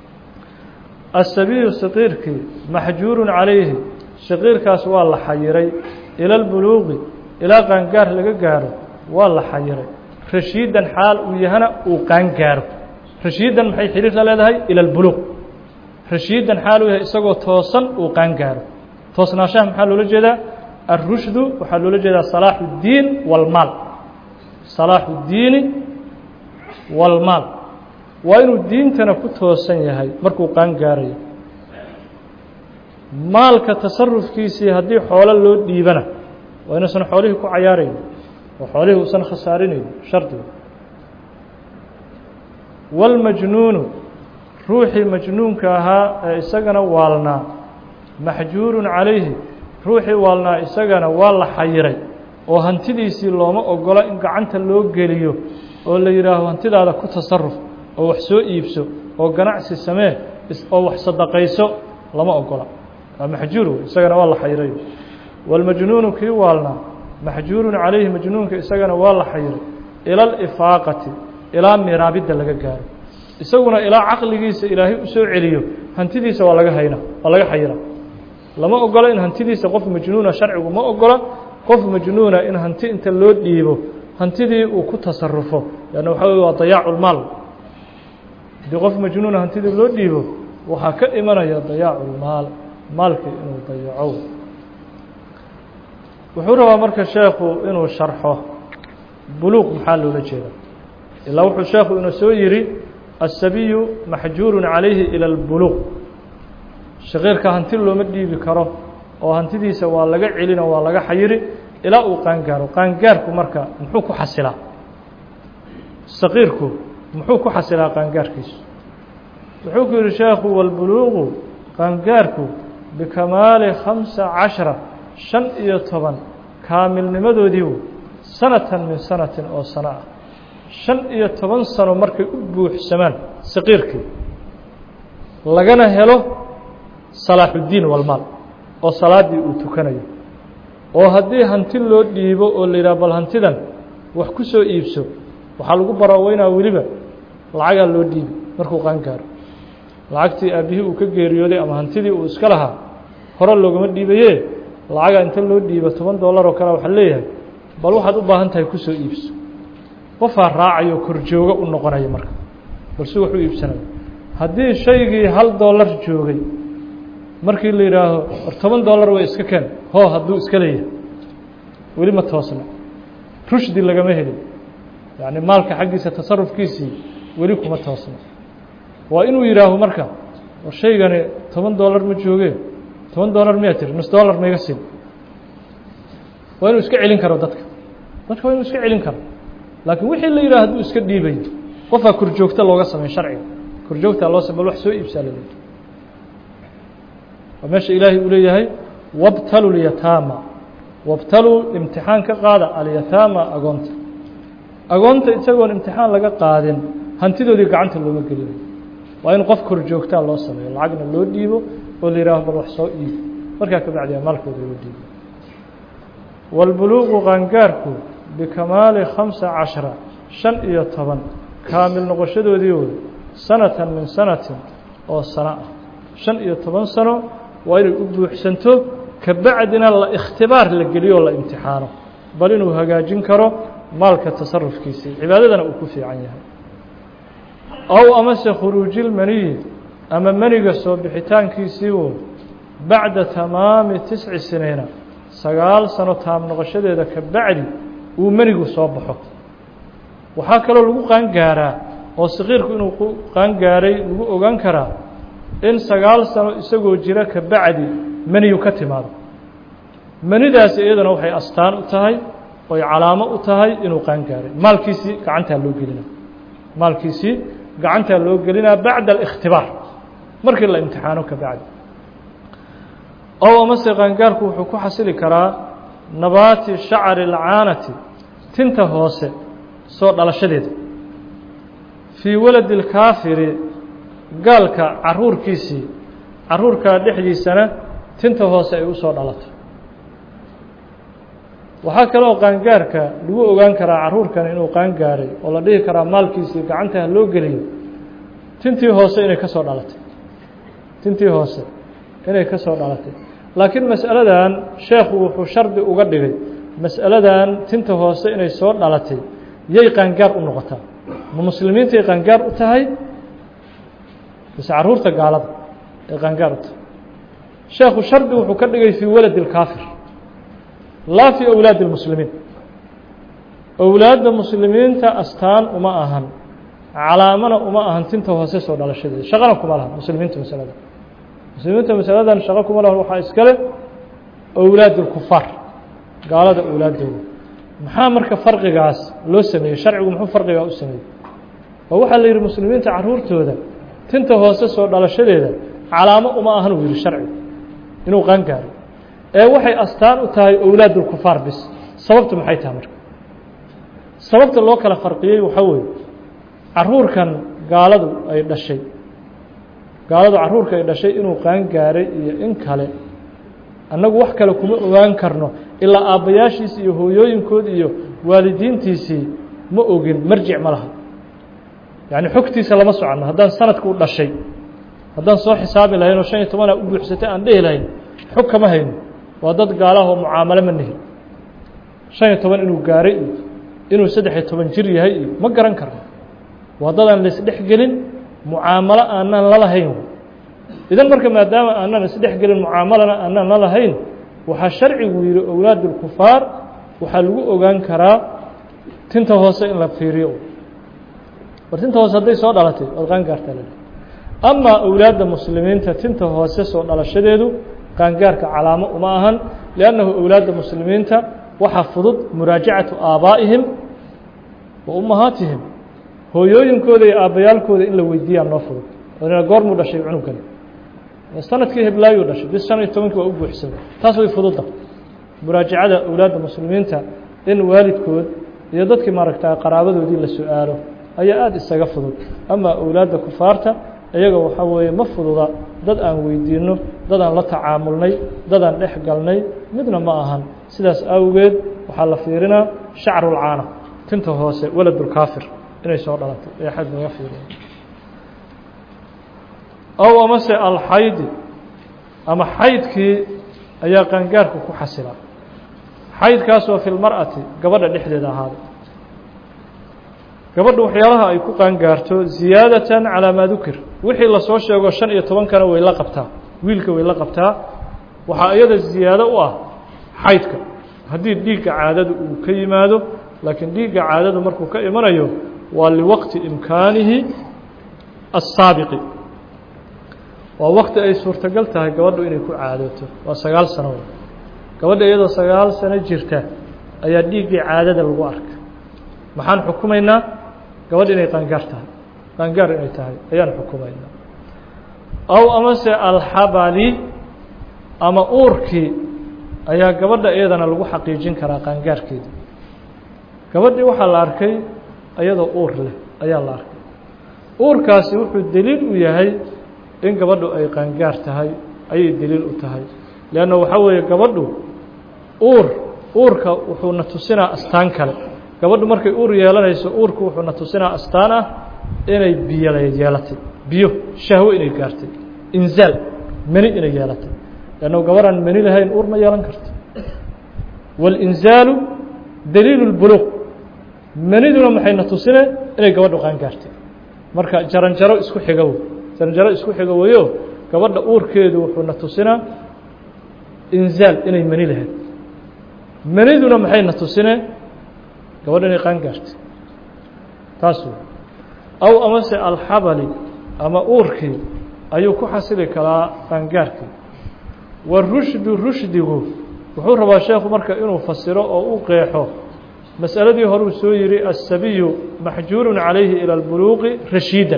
Speaker 1: asabiyu saqiirkii maxjuurun calayhi saqiirkaas waa la xayiray ila lbuluuqi ilaa qaangaar laga gaaro waa la xayiray rashiidan xaal uu yahana uu qaangaaro rashiidan maxay xiriir la leedahay ila lbuluuq rashiidan xaal uu yahay isagoo toosan uu qaangaaro toosnaashaha maxaa loola jeedaa alrushdu waxaa loola jeedaa salaaxu اddiin walmaal salaaxu اddiini walmaal waa inuu diintana ku toosan yahay markuu qaangaarayo maalka tasarufkiisii haddii xoolo loo dhiibana waa inuusan xoolihii ku cayaarayn oo xoolihii uusan khasaarinayn shardiga wاlmajnuunu ruuxii majnuunka ahaa ee isagana waalnaa maxjuurun calayhi ruuxii waalnaa isagana waa la xayiray oo hantidiisii looma ogola in gacanta loo geliyo oo la yidhaaho hantidaada ku tasaruf oo wax soo iibso oo ganacsi samee oo wax sadaqayso lama ogola waa maxjuur wey isagana waa la xayiray wاlmajnuunu kii waalnaa maxjuurun calayhi majnuunka isagana waa la xayiray ila alifaaqati ilaa miraabidda laga gaaro isaguna ilaa caqligiisa ilaahay u soo celiyo hantidiisa waa laga hayna waa laga xayira lama ogola in hantidiisa qof majnuuna sharcigu ma ogola qof majnuuna in hanti inta loo dhiibo hantidii uu ku tasarufo lanna waxa wey waa dayaacu lmaal haddii qof majnuuna hantidii loo dhiibo waxaa ka imanaya dayaacu lmaal maalkii inuu dayaco wuxuu rabaa marka sheekhu inuu sharxo buluuq maxaa loola jeeda ilaa wuxuu sheekhu inuu soo yidhi aلsabiyu maxjuuru calayhi ilى اlbuluuq shaqiirka hanti looma dhiibi karo oo hantidiisa waa laga celino waa laga xayiri ilaa uu qaangaaro qaangaarku marka muxuu ku xasilaa saqiirku muxuu ku xasilaa qaangaarkiisu wuxuu ku yidhi sheekhu wاlbuluuqu qaangaarku bikamaali khamsa cashara shan iyo toban kaamilnimadoodiibu sanatan min sanatin oo sano ah shan iyo toban sano markay u buuxsamaan saqiirkii lagana helo salaaxuddiin walmaal oo salaaddii uu tukanayo oo haddii hanti loo dhiibo oo la yidhaha bal hantidan wax ku soo iibso waxaa lagu baraaweynaa weliba lacagaa loo dhiibi markuu qaangaaro lacagtii aabbihii uu ka geeriyooday ama hantidii uu iska lahaa hore loogama dhiibaye lacagaa inta loo dhiibo toban dollar oo kale waxaa leeyahay bal waxaad u baahan tahay kusoo iibso qofaa raacayo korjooga u noqonaya marka balse wax u iibsanayo haddii shaygii hal dollar joogay markii la yidhaaho war toban dollar way iska keen hoo hadduu iska leeyahay weli ma toosna rushdi lagama helin yacni maalka xaggiisa tasarufkiisii weli kuma toosna waa inuu yidhaaho marka war shaygani toban dollar ma joogee toban dollar miyaa tiri nus dollar maiga siin waa inuu iska celin karo dadka dadka waa inuu iska celin karo laakiin wixii la yidhaha hadduu iska dhiibayo qofaa korjoogta looga samey sharciga korjoogtaa loo sam bal wax soo iibsaa laleeyahy waa meesha ilaahay uu leeyahay wabtalu lyataama wabtaluu imtixaan ka qaada alyataama agoonta agoonta isagoon imtixaan laga qaadin hantidoodii gacanta looma gelinayo waa in qof korjoogtaa loo sameeyo lacagna loo dhiibo oo la yihaaho bal wax soo iibi markaa ka bacdiya maalkooda loo dhiibo wاlbuluuqu qaangaarku bikamaali khamsa cashara shan iyo toban kaamil noqoshadoodii wey sanatan min sanatin oo sano ah shan iyo toban sano waa inay u buuxsanto kabacdina la ikhtibaar la geliyo oo la imtixaano bal inuu hagaajin karo maalka tasarufkiisii cibaadadana uu ku fiican yahay ow amase khuruujilmaniyi ama meniga soo bixitaankiisii woy bacda tamaami tisci siniina sagaal sano taam noqoshadeeda ka bacdi uu menigu soo baxo waxaa kaloo lagu qaangaaraa oo saqiirku inuu qaangaaray lagu ogaan karaa in sagaal sano isagoo jira ka bacdi meniyu ka timaado menidaasi iyadana waxay astaan u tahay oy calaamo u tahay inuu qaangaaray maalkiisii gacantaa loo gelina maalkiisii gacantaa loo gelinaa bacda alikhtibaar markii la imtixaano ka bacdi ow amase qaangaarku wuxuu ku xasili karaa nabaati shacari alcaanati tinta hoose soo dhalashadeeda fii waladi اlkaafiri gaalka caruurkiisii caruurkaa dhexdiisana tinta hoose ay u soo dhalato waxaa kaloo qaangaarka lagu ogaan karaa caruurkan inuu qaangaaray oo la dhihi karaa maalkiisii gacanta ha loo geliyo tintii hoose inay ka soo dhalatay tintii hoose inay ka soo dhalatay laakiin mas'aladan sheekhu wuxuu shardi uga dhigay mas'aladan tinta hoose inay soo dhalatay yay qaangaar u noqotaa ma muslimiintay qaangaar u tahay base caruurta gaalada ay qaangaar u tahay sheekhu shardi wuxuu ka dhigay fii waladi اlkaafir laa fii awlaadi اlmuslimiin owlaadda muslimiinta astaan uma ahan calaamana uma ahan tinta hoose soo dhalashadeeda shaqana kuma laha muslimiinta masalada muslimiinta masaladan shaqo kuma lahan waxaa iskale owlaad اlkufaar gaalada owlaaddooda maxaa marka farqigaas loo sameeyey sharcigu muxuu farqigaa u sameeyey oo waxaa la yidhi muslimiinta caruurtooda tinta hoose soo dhalashadeeda calaamo uma ahan uu yihi sharcigu inuu qaangaaray ee waxay astaan u tahay owlaad اlkufaar bis sababtu maxay tahay marka sababta loo kala farqiyey waxaa weeye caruurkan gaaladu ay dhashay gaaladu caruurka ay dhashay inuu qaangaaray iyo in kale annagu wax kale kuma ogaan karno ilaa aabbayaashiisi iyo hooyooyinkood iyo waalidiintiisii ma ogin marjic ma laha yacni xogtiisa lama soconno haddaan sanadku u dhashay haddaan soo xisaabi lahayn oo shan iyo tobanaa u buuxsatay aan dhehi lahayn xog kama hayno waa dad gaalahoo mucaamalo ma nihin shan iyo toban inuu gaaray iyo inuu saddex iyo toban jir yahay iyo ma garan karno waa dadaan laisdhex gelin mucaamalo aanan la lahayn idan marka maadaama aanan isdhex gelin mucaamalana aanan la lahayn waxaa sharcigu yidhi owlaad اlkufaar waxaa lagu ogaan karaa tinta hoose in la fiiriyo war tinta hoose hadday soo dhalatay ood qaangaartaa la amaa owlaadda muslimiinta tinta hoose soo dhalashadeedu qaangaarka calaamo uma ahan liannahu owlaadda muslimiinta waxaa fudud muraajacatu aabaa'ihim wa ummahaatihim hooyooyinkooda iyo aabbayaalkooda in la weydiiyaa noo fudud oona goormuu dhashay cunugani sanadkii heblaayuu dhashay bis shan iyo tobankii waa u buuxsamay taas way fududda muraajacada owlaadda muslimiinta in waalidkood iyo dadkii maaragta qaraabadoodii la su-aalo ayaa aada isaga fudud amaa owlaadda kufaarta iyaga waxaa weeye ma fududa dad aan weydiinno dad aan la tacaamulnay dad aan dhex galnay midna ma ahan sidaas awgeed waxaa la fiirinaa shacrulcaana tinta hoose waladulkaafir inay soo dhalatay ee xad laga fiiriya ow amase alxaydi ama xaydkii ayaa qaangaarka ku xasila xaydkaasoo fi lmar'ati gabadha dhexdeeda ahaaday gabadha waxyaalaha ay ku qaangaarto ziyaadatan calaa maa dukir wixii lasoo sheego shan iyo tobankana way la qabtaa wiilka way la qabtaa waxaa iyada ziyaado u ah xaydka haddii dhiigga caadada uu ka yimaado laakiin dhiigga caadadu markuu ka imanayo waa liwaqti imkaanihi assaabiqi waa wakti ay suurtagal tahay gabadhu inay ku caadooto waa sagaal sano wey gabadha iyadoo sagaal sano jirta ayaa dhiiggii caadada lagu arka maxaan xukumaynaa gabadh inay qaangaar tahay qaangaar inay tahay ayaan xukumaynaa aw amase alxabali ama uurkii ayaa gabadha iyadana lagu xaqiijin karaa qaangaarkeeda gabadhii waxaa la arkay iyadoo uur leh ayaa la arkay uurkaasi wuxuu deliil u yahay in gabadhu ay qaangaar tahay ayay deliil u tahay leanna waxaa weeye gabadhu uur uurka wuxuuna tusinaa astaan kale gabadhu markay uur yeelanayso uurku wuxuuna tusinaa astaan ah inay biyo yeelatay biyo shahwo inay gaartay inzaal meni inay yeelatay leanna gabadhaan meni lahayn uur ma yeelan karto waاlinzaalu daliilu اlbuluuq meniduna maxayna tusine inay gabadhu qaangaartay marka jaranjaro isku xiga wey jaranjaro isku xiga weyo gabadha uurkeedu wuxuuna tusinaa inzaal inay meni lahayd meniduna maxayna tusine gabadha inay qaangaartay taas wey aw amase alxabali ama uurkii ayuu ku xasili karaa qaangaarkii warushdu rushdigu wuxuu rabaa sheekhu marka inuu fasiro oo u qeexo masأaladii horuu soo yihi الsabiyu maxjuuru عalayhi ilى اlbuluuqi rashiidan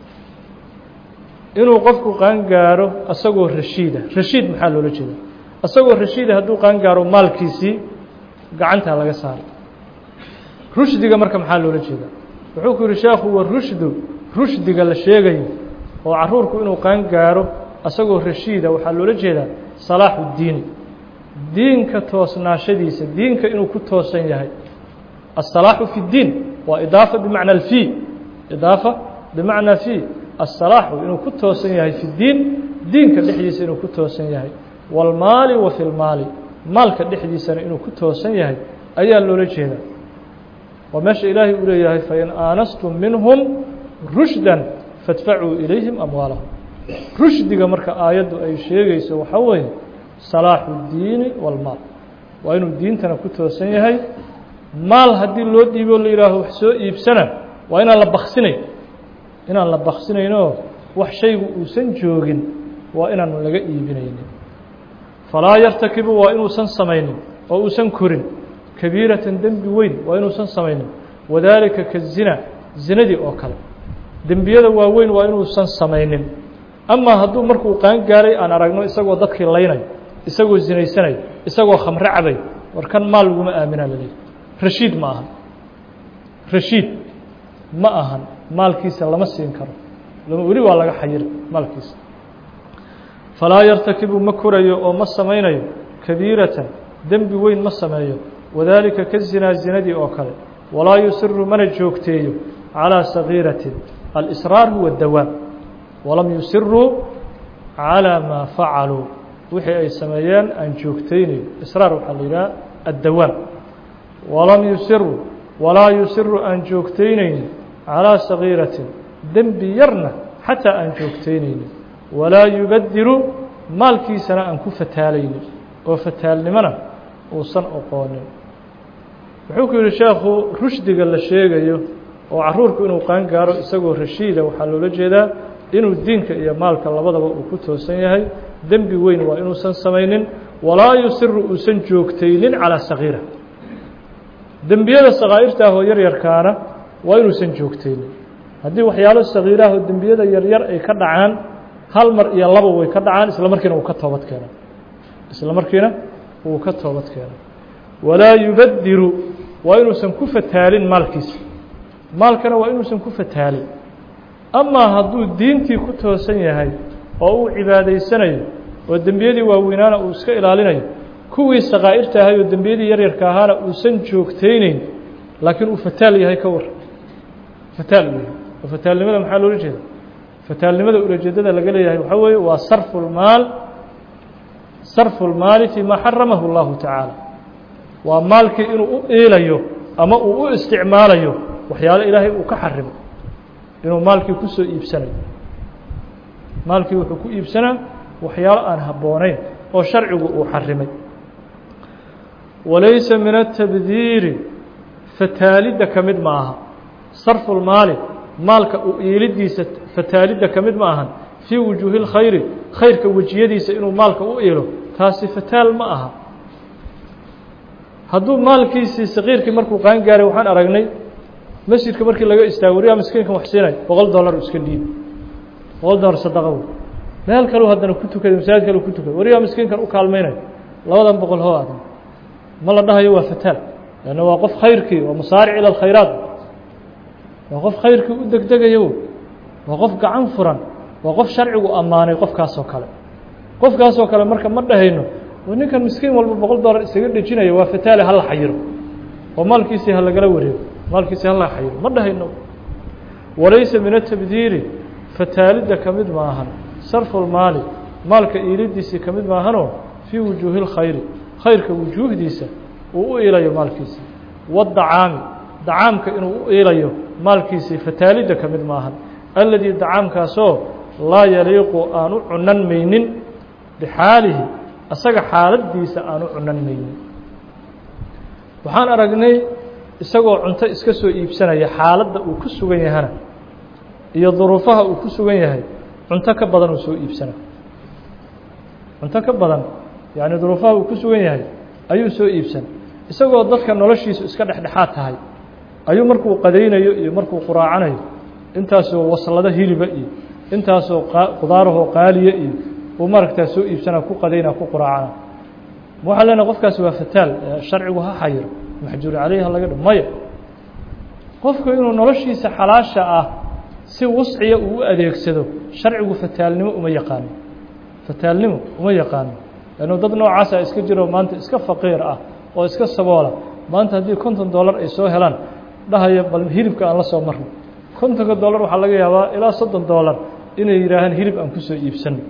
Speaker 1: inuu qofku qaangaaro asagoo rashiida rashiid maxaa loola jeeda asagoo rashiida hadduu qaangaaro maalkiisii gacantaa laga saaray rushdiga marka maxaa loola jeeda wuxuu ku yihi sheekhu warushdu rushdiga la sheegayo oo caruurku inuu qaangaaro asagoo rashiida waxaa loola jeedaa salaaxu اdiini diinka toosnaashadiisa diinka inuu ku toosan yahay الصلاaح في الdين waa إضاaفة بmaعنى الفي إضاaفة بmaعنى في الصلاaح inuu ku toosan yahay في الdين diinka dhexdiisa inuu ku toosan yahay والmaali wa في الmaali maalka dhexdiisana inuu ku toosan yahay ayaa loola jeeda waa meesha ilaahay uu leeyahay fain aanastum minهم rushدا faاdfacuu إilayhim أmwaalahum rushdiga marka aayaddu ay sheegayso waxaa weeye صلاaحu الdiini والmaal waa inuu diintana ku toosan yahay maal haddii loo dhiibo la yihaaho wax soo iibsana waa inaan la baksinayn inaan la baksinayno wax shaygu uusan joogin waa inaan laga iibinaynin falaa yartakibu waa inuusan samaynin oo uusan korin kabiiratan dembi weyn waa inuusan samaynin wadaalika kazina zinadii oo kale dembiyada waaweyn waa inuusan samaynin amaa hadduu markuu qaangaaray aan aragno isagoo dadkii laynayo isagoo zinaysanayo isagoo khamre cabay war kan maal laguma aaminaa laleeyahy rashiid ma ahan rashiid ma ahan maalkiisa lama siin karo weli waa laga xayira maalkiisa falaa yartakibu ma korayo oo ma samaynayo kabiiratan dembi weyn ma sameeyo wadaalika ka zinaa zinadii oo kale walaa yusiru mana joogteeyo calىa sagiiratin alisraar huwa dawaam walam yusiruu calىa maa facaluu wixii ay sameeyeen aan joogtaynayn israar waxaa la yidhaha addawaam walam yusiru walaa yusiru aan joogtaynaynin calىa sagiiratin dembi yarna xataa aan joogtaynaynin walaa yubadiru maalkiisana aan ku fataalaynin oo fataalnimona uusan oqoonin wuxuu ku yihi sheekhu rushdiga la sheegayo oo caruurku inuu qaan gaaro isagoo rashiida waxaa loola jeedaa inuu diinka iyo maalka labadaba uu ku toosan yahay dembi weyn waa inuusan samaynin walaa yusiru uusan joogtaynin calىa sagiira dembiyada sakaa'irta ah oo yaryarkaana waa inuusan joogtaynin haddii waxyaalo sagiiraah oo dembiyada yaryar ay ka dhacaan hal mar iyo laba way ka dhacaan isla markiina uu ka toobad keena isla markiina uu ka toobad keena walaa yubadiru waa inuusan ku fataalin maalkiisa maalkana waa inuusan ku fataalin amaa hadduu diintii ku toosan yahay oo uu cibaadaysanayo oo dembiyadii waaweynaana uu iska ilaalinayo kuwii sakaa'irta ahay oo dembiyadii yaryarka ahaana uusan joogtayneyn laakiin uu fataal yahay ka war fataal uu yahay oo fataalnimada maxaa loola jeeda fataalnimada ulajeedada laga leeyahay waxaa weeye waa sarfu lmaal sarfu lmaali fii maa xaramahu اllahu tacaala waa maalkii inuu u iilayo ama uu u isticmaalayo waxyaalo ilaahay uu ka xarimo inuu maalkii kusoo iibsanayo maalkii wuxuu ku iibsanaa waxyaalo aan habboonayn oo sharcigu uu xarimay walaysa min atabdiiri fataalidda ka mid ma aha sarfu lmaali maalka u iilidiisa fataalidda ka mid ma ahan fii wujuuhi اlkhayri khayrka wejiyadiisa inuu maalka u iilo taasi fataal ma aha hadduu maalkiisii sakiirkii markuu qaan gaaray waxaan aragnay masjidka markii laga istaago wariyaa miskiinkan wax siinay boqol dollar iska dhiibi boqol dollar sadaqa wey meel kaleu haddana ku tukaday masaajid kale ku tukaday wariyaa miskiinkan u kaalmaynayo labadan boqol hoo adan ma la dhahayo waa fataal lanna waa qof khayrkii waa musaaric ila alkhayraat waa qof khayrkii u degdegayo waa qof gacan furan waa qof sharcigu ammaanay qofkaasoo kale qofkaasoo kale marka ma dhahayno ninkan miskiin walba boqol dollar isaga dhejinaya waa fataale hala xayiro oo maalkiisii ha lagala wareego maalkiisii hala xayiro ma dhahayno walaysa min atabdiiri fataalidda ka mid maahan sarfu lmaali maalka iilidiisii ka mid maahanoo fii wujuuhi اlkhayri khayrka wujuuhdiisa uu u iilayo maalkiisii wadacaami dacaamka inuu u iilayo maalkiisii fataalidda ka mid maahan alladii dacaamkaasoo laa yaliiqu aan u cunan maynin bixaalihi asaga xaaladiisa aan u cunan maynin waxaan aragnay isagoo cunto iska soo iibsanaya xaaladda uu ku sugan yahana iyo duruufaha uu ku sugan yahay cunto ka badan uu soo iibsana cunto ka badan yacni duruufaha uu ku sugan yahay ayuu soo iibsan isagoo dadka noloshiisu iska dhexdhexaad tahay ayuu markuu qadaynayo iyo markuu quraacanayo intaasoo waslado hiliba iyo intaasoo qudaarahoo qaaliya iyo uu maaragtaa soo iibsanaa ku qadaynaa ku quraacana waxaa leenahay qofkaasi waa fataal sharcigu ha xayiro maxjuur caleyh ha laga dho maya qofku inuu noloshiisa xalaasha ah si wusciya uu u adeegsado sharcigu fataalnimo uma yaqaano fataalnimo uma yaqaano lannu dad noocaasa iska jiro maanta iska faqiir ah oo iska saboola maanta haddii konton dollar ay soo helaan dhahaya bal hilibka aan la soo marno kontonka dollar waxaa laga yaabaa ilaa soddon dollar inay yidhaahaan hilib aan kusoo iibsano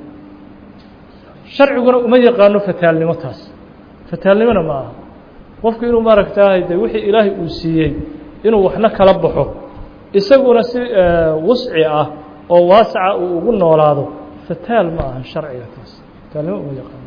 Speaker 1: sharciguna uma yaqaano fataalnimo taas fataalnimona ma aha qofku inuu maaragtaahay de wixii ilaahay uu siiyey inuu waxna kala baxo isaguna si wusci ah oo waasaca uu ugu noolaado fataal ma aha sharciga taas fataalnimo uma yaqaano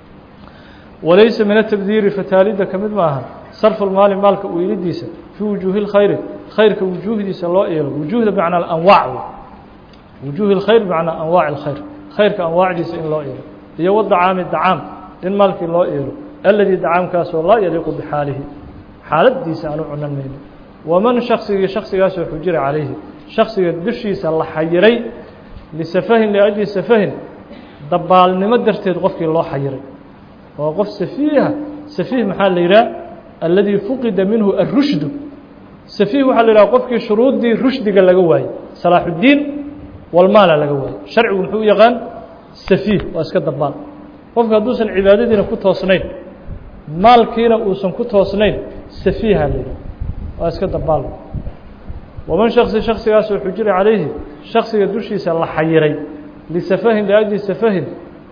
Speaker 1: walaysa min atabdiiri fataalidda ka mid ma aha sarfu lmaali maalka u iilidiisa fii wujuuhi اlkhayri khayrka wujuuhdiisa loo eelo wujuuhda bimacnaa anwaac wujuuhi اlkhayr bimacnaa anwaac اlkhayr khayrka anwaacdiisa in loo eelo iyo wadacaami dacaam in maalkii loo eelo aladii dacaamkaasoo laa yaliiqu bixaalihi xaaladiisa aanu cunan mayno waman shaksigii shaksigaasoo xujira calayhi shaksiga dushiisa la xayiray lisafahin liajli safahin dabaalnimo darteed qofkii loo xayiray oo qof safiiha safiih maxaa la yidhaha alladii fuqida minhu arushdu safiih waxaa la yidhaha qofkii shuruuddii rushdiga laga waayey salaaxuddiin walmaala laga waayey sharcigu muxuu u yaqaan safiih waa iska dabaal qofka hadduusan cibaadadiina ku toosnayn maalkiina uusan ku toosnayn safiiha la yidhaha waa iska dabaal waman shaksi shaksigaasoo xujira calayhi shaksiga dushiisa la xayiray lisafahin liajli safahin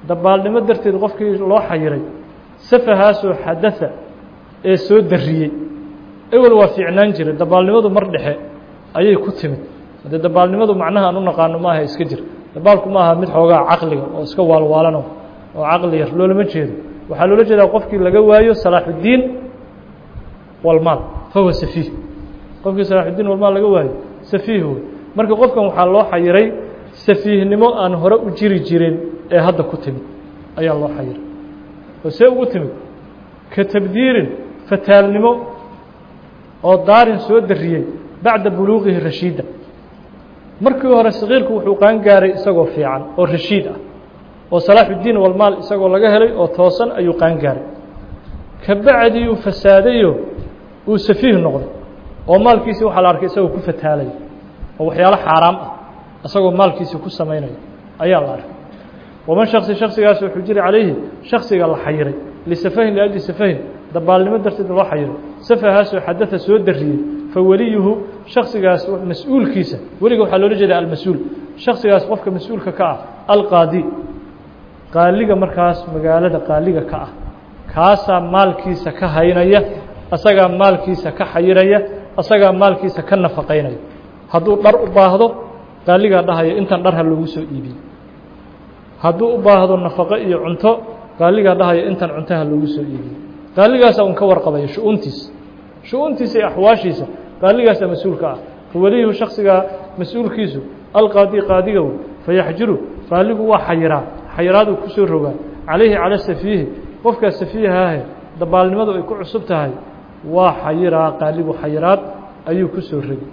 Speaker 1: dabaalnimo darteed qofkii loo xayiray safahaasoo xadaa ee soo dariyey ewel waa fiicnaan jiray dabaalnimadu mar dhexe ayay ku timid haddee dabaalnimadu macnaha aan u naqaano maaha iska jir dabaalku ma aha mid xoogaa caqliga oo iska waalwaalano oo caqli yar loolama jeedo waxaa loola jeedaa qofkii laga waayo salaaxuddiin walmaal fahuwa safiih qofkii salaaxuddiin walmaal laga waayo safiih wey marka qofkan waxaa loo xayiray safiihnimo aan hore u jiri jirin ee hadda ku timid ayaa loo xayiray oo see ugu timid ka tabdiirin fataalnimo oo daarin soo dariyey bacda buluuqihi rashiida markii hore sakiirku wuxuu qaan gaaray isagoo fiican oo rashiid ah oo salaaxuddiin walmaal isagoo laga helay oo toosan ayuu qaan gaaray ka bacdii uu fasaadayo uu safiih noqday oo maalkiisii waxaa la arkay isagoo ku fataalaya oo waxyaalo xaaraam ah isagoo maalkiisii ku samaynaya ayaa la arkay waman shaksi shaksigaas wuxuu jiri calayhi shaksiga la xayiray lisafahin liajli safahin dabaalnimo darteed loo xayiray safahaasoo xadaa soo dariyey fa weliyuhu shaksigaas mas-uulkiisa weliga waxaa loola jeeda almas-uul shaksigaas qofka mas-uulka ka ah alqaadi qaaliga markaas magaalada qaaliga ka ah kaasaa maalkiisa ka haynaya asagaa maalkiisa ka xayiraya asagaa maalkiisa ka nafaqaynaya hadduu dhar u baahdo qaaligaa dhahaya intan dhar ha loogu soo iibiye hadduu u baahdo nafaqo iyo cunto qaaligaa dhahaya intan cunto ha loogu soo iibiye qaaligaasaa un ka warqabaya shu-uuntiisa shu-uuntiisa iyo axwaashiisa qaaligaasaa mas-uulka ah faweliyuhu shaksigaa mas-uulkiisu alqaadi qaadiga wey fayaxjiru qaaligu waa xayiraa xayiraaduu kusoo rogaa calayhi cala safiihi qofkaa safiihaahe dabaalnimadu ay ku cusub tahay waa xayiraa qaaligu xayiraad ayuu ku soo rogay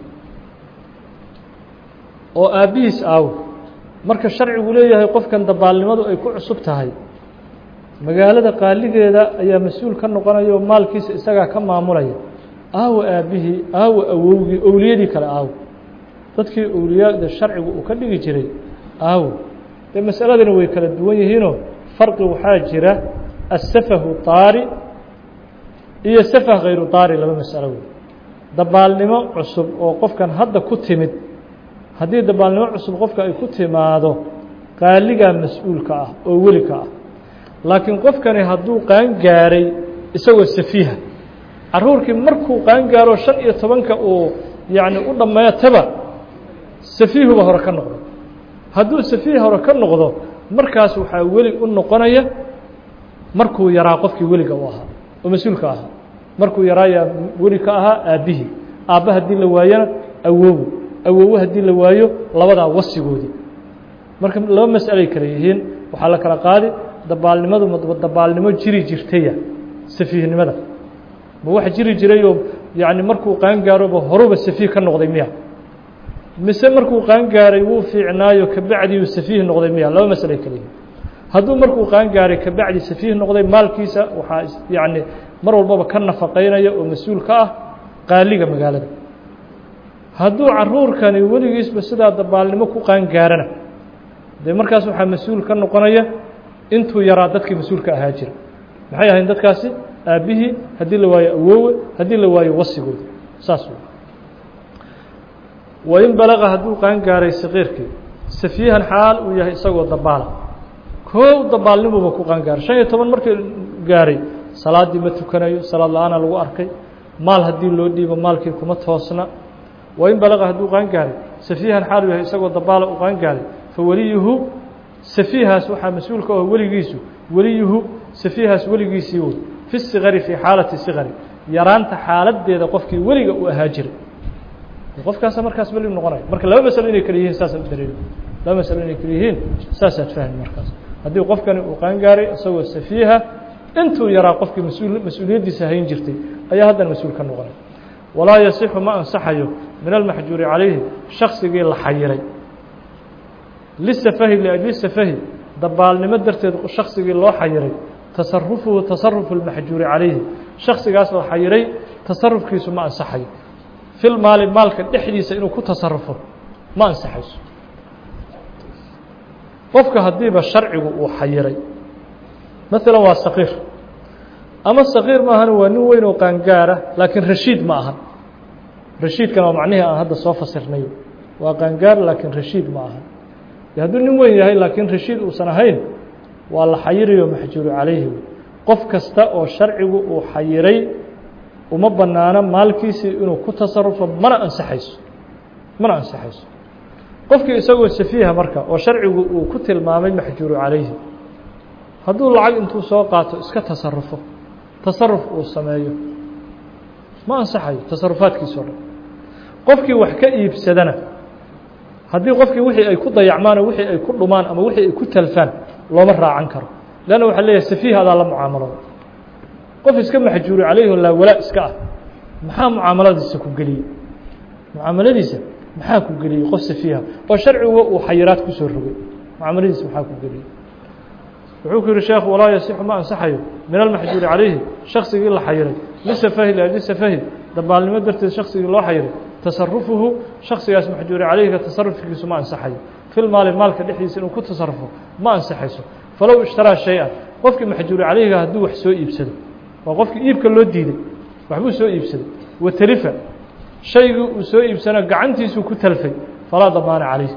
Speaker 1: oo aabbihiis aawo marka sharcigu leeyahay qofkan dabaalnimadu ay ku cusub tahay magaalada qaaligeeda ayaa mas-uul ka noqonaya oo maalkiisa isagaa ka maamulaya aawo aabbihii aawo awowgii owliyadii kale aawo dadkii owliyaada sharcigu uu ka dhigi jiray aawo dee masaladani way kala duwan yihiinoo farqi waxaa jira asafahu taari iyo safah khayru taari laba masalo wey dabaalnimo cusub oo qofkan hadda ku timid haddii dabaalnimo cusub qofka ay ku timaado qaaligaa mas-uulka ah oo welika ah laakiin qofkani hadduu qaan gaaray isagoo safiiha caruurkii markuu qaan gaaro shan iyo tobanka uu yacni u dhammeetaba safiihuba hore ka noqdo hadduu safiih hore ka noqdo markaas waxaa weli u noqonaya markuu yaraa qofkii weliga u ahaa oo mas-uulka ahaa markuu yaraayaa weli ka ahaa aabbihii aabba haddii la waayana awowo awowo haddii la waayo labadaa wasigoodii marka laba mas'alay kale yihiin waxaa la kala qaadi dabaalnimadu ma dabaalnimo jiri jirtaya safiihnimada ma wax jiri jirayoo yacni markuu qaan gaaroba horuba safiih ka noqday miya mise markuu qaan gaaray wuu fiicnaayo kabacdiuu safiih noqday miya laba mas'alay kale yihiin hadduu markuu qaan gaaray kabacdi safiih noqday maalkiisa waxaa yacni mar walbaba ka nafaqaynaya oo mas-uul ka ah qaaliga magaalada hadduu caruurkani weligiisba sidaa dabaalnimo ku qaan gaarana dee markaas waxaa mas-uul ka noqonaya intuu yaraa dadkii mas-uulka ahaa jira maxay ahayn dadkaasi aabbihii haddii la waayo awoowe haddii la waayo wasigooda saas wey wain balaqa hadduu qaan gaaray saqiirkii safiihan xaal uu yahay isagoo dabaala koow dabaalnimuuba ku qaan gaaray shan iyo toban markii gaaray salaaddii ma tukanayo salaad la-aana lagu arkay maal haddii loo dhiibo maalkii kuma toosna wain balaqa hadduu qaan gaaray safiihan xaal uu yahay isagoo dabaala u qaan gaaray fa weliyuhu safiihaas waxaa mas-uulka oo weligiisu weliyuhu safiihaas weligiisii wey fi sikari fii xaalati sikari yaraanta xaaladeeda qofkii weliga uu ahaa jiray qofkaasa markaas weli noqonaya marka laba masalo inay kala yihiin saasaad u dareemi laba masalo inay kala yihiin saasaad fahmi markaas haddii qofkani uu qaan gaaray isagoo safiiha intuu yaraa qofkii mas-uul mas-uuliyaddiisa hayn jirtay ayaa haddana mas-uul ka noqonaya walaa yasixu ma ansaxayo min almaxjuuri calayhi shaksigii la xayiray lisafahi liajli safahi dabaalnimo darteed shaksigii loo xayiray tasarufuhu tasarufu lmaxjuuri calayhi shaksigaas la xayiray tasarufkiisu ma ansaxayo fil maali maalka dhexdiisa inuu ku tasarufo ma ansaxayso qofka haddiiba sharcigu uu xayiray maalan waa saqiir ama saqiir ma ahan waa nin weyn oo qaangaara laakiin rashiid ma ahan rashiidkana waa macnihii aan hadda soo fasirnay waa qaangaar laakiin rashiid ma ahan hadduu nin weyn yahay laakiin rashiid uusan ahayn waa la xayirayo maxjuuru calayhi qof kasta oo sharcigu uu xayiray uma banaano maalkiisii inuu ku tasarufo mana ansaxayso mana ansaxayso qofkii isagoo safiiha marka oo sharcigu uu ku tilmaamay maxjuuru calayhi hadduu lacag intuu soo qaato iska tasarufo tasaruf uu sameeyo ma ansaxayo tasarufaadkiisao dhan qofkii wax ka iibsadana haddii qofkii wixii ay ku dayacmaan oo wixii ay ku dhumaan ama wixii ay ku talfaan looma raacan karo leanna waxaa leeyahay safiih adaa la mucaamalooda qof iska maxjuuri calayhi laa walaa iska ah maxaa mucaamaladiisa ku geliyey mucaamaladiisa maxaa ku geliyey qof safiiha oo sharciga uu xayiraad kusoo rogay mucaamaladiisa maxaa ku geliyey wuxuu ku yihi sheekhu walaa yasixu ma ansaxayo min almaxjuuri calayhi shaksigii la xayiray lisafahi liajli safahi dabaalnimo darteed shaksigii loo xayiray tasarufuhu shaksigaas maxjuuri calayhiga tasarufkiisu ma ansaxayo fi lmaali maalka dhexdiisa inuu ku tasarufo ma ansaxayso falow ishtaraa shay-an qofkii maxjuuri calayhiga hadduu wax soo iibsado waa qofkii iibka loo diiday waxbuu soo iibsaday watalifa shaygii uu soo iibsana gacantiisuu ku talfay falaa damaana calayh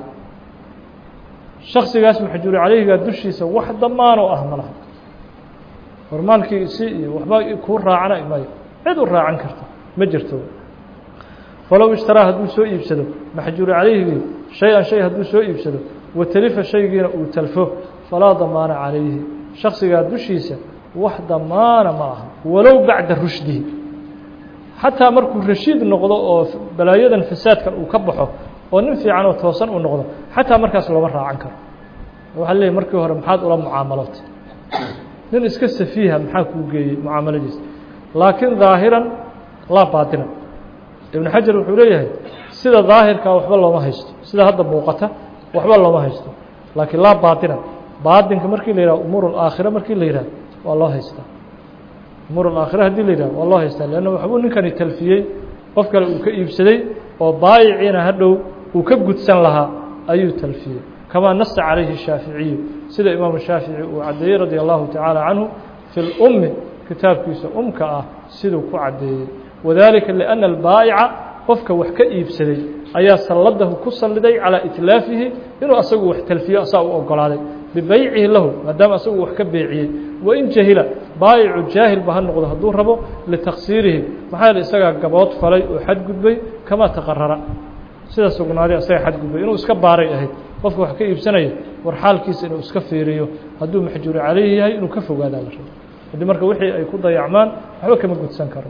Speaker 1: shaksigaas maxjuuri calayhiga dushiisa wax damaanoo ah ma laha hormaalkii si iyo waxba kuu raacana mayo cid u raacan karta ma jirto falow ishtaraa hadduu soo iibsado maxjuuri calayhigii shay-an shay hadduu soo iibsado watalifa shaygiina uu talfo falaa damaana calayhi shaksigaa dushiisa wax damaana ma aha walow bacda rushdihi xataa markuu rashiid noqdo oo balaayadan fasaadkan uu ka baxo oo nin fiican oo toosan uu noqdo xataa markaas looma raacan karo waxaa leeyahy markii hore maxaad ula mucaamalootay nin iska safiiha maxaa kuu geeyey mucaamaladiisa laakiin daahiran laa baatinan ibnu xajar wuxuu leeyahay sida daahirkaa waxba looma haysto sida hadda muuqata waxba looma haysto laakiin laa baatinan baatinka markii la yihah umuur alaakhira markii la yihah waa loo haystaa umuur alaakhira haddii la yidhah waa loo haystaa leanna waxbuu ninkani talfiyey qof kale uu ka iibsaday oo baayiciina hadhow uu ka gudsan lahaa ayuu talfiyey kamaa nasa calayhi shaaficiyu sida imaamu shaafici uu caddeeyey radia allahu tacaala canhu fi lummi kitaabkiisa umka ah siduu ku caddeeyey wadalika liأnna albaa'ica qofka wax ka iibsaday ayaa salladahu ku salliday calىa itlaafihi inuu asagu wax talfiyo asaa u ogolaaday bibeycihi lahu maadaama asagu wax ka beeciyey wain jahila baayicu jaahilba ha noqdo hadduu rabo litaksiirihi maxaa yeele isagaa gabood falay oo xadgudbay kamaa taqarara sida sugnaaday asaga xadgudbay inuu iska baaray ahayd qofka wax ka iibsanaya war xaalkiisa inuu iska fiiriyo hadduu maxjuuri calayhi yahay inuu ka fogaadaa la rabo haddii marka wixii ay ku dayacmaan waxba kama gudsan karo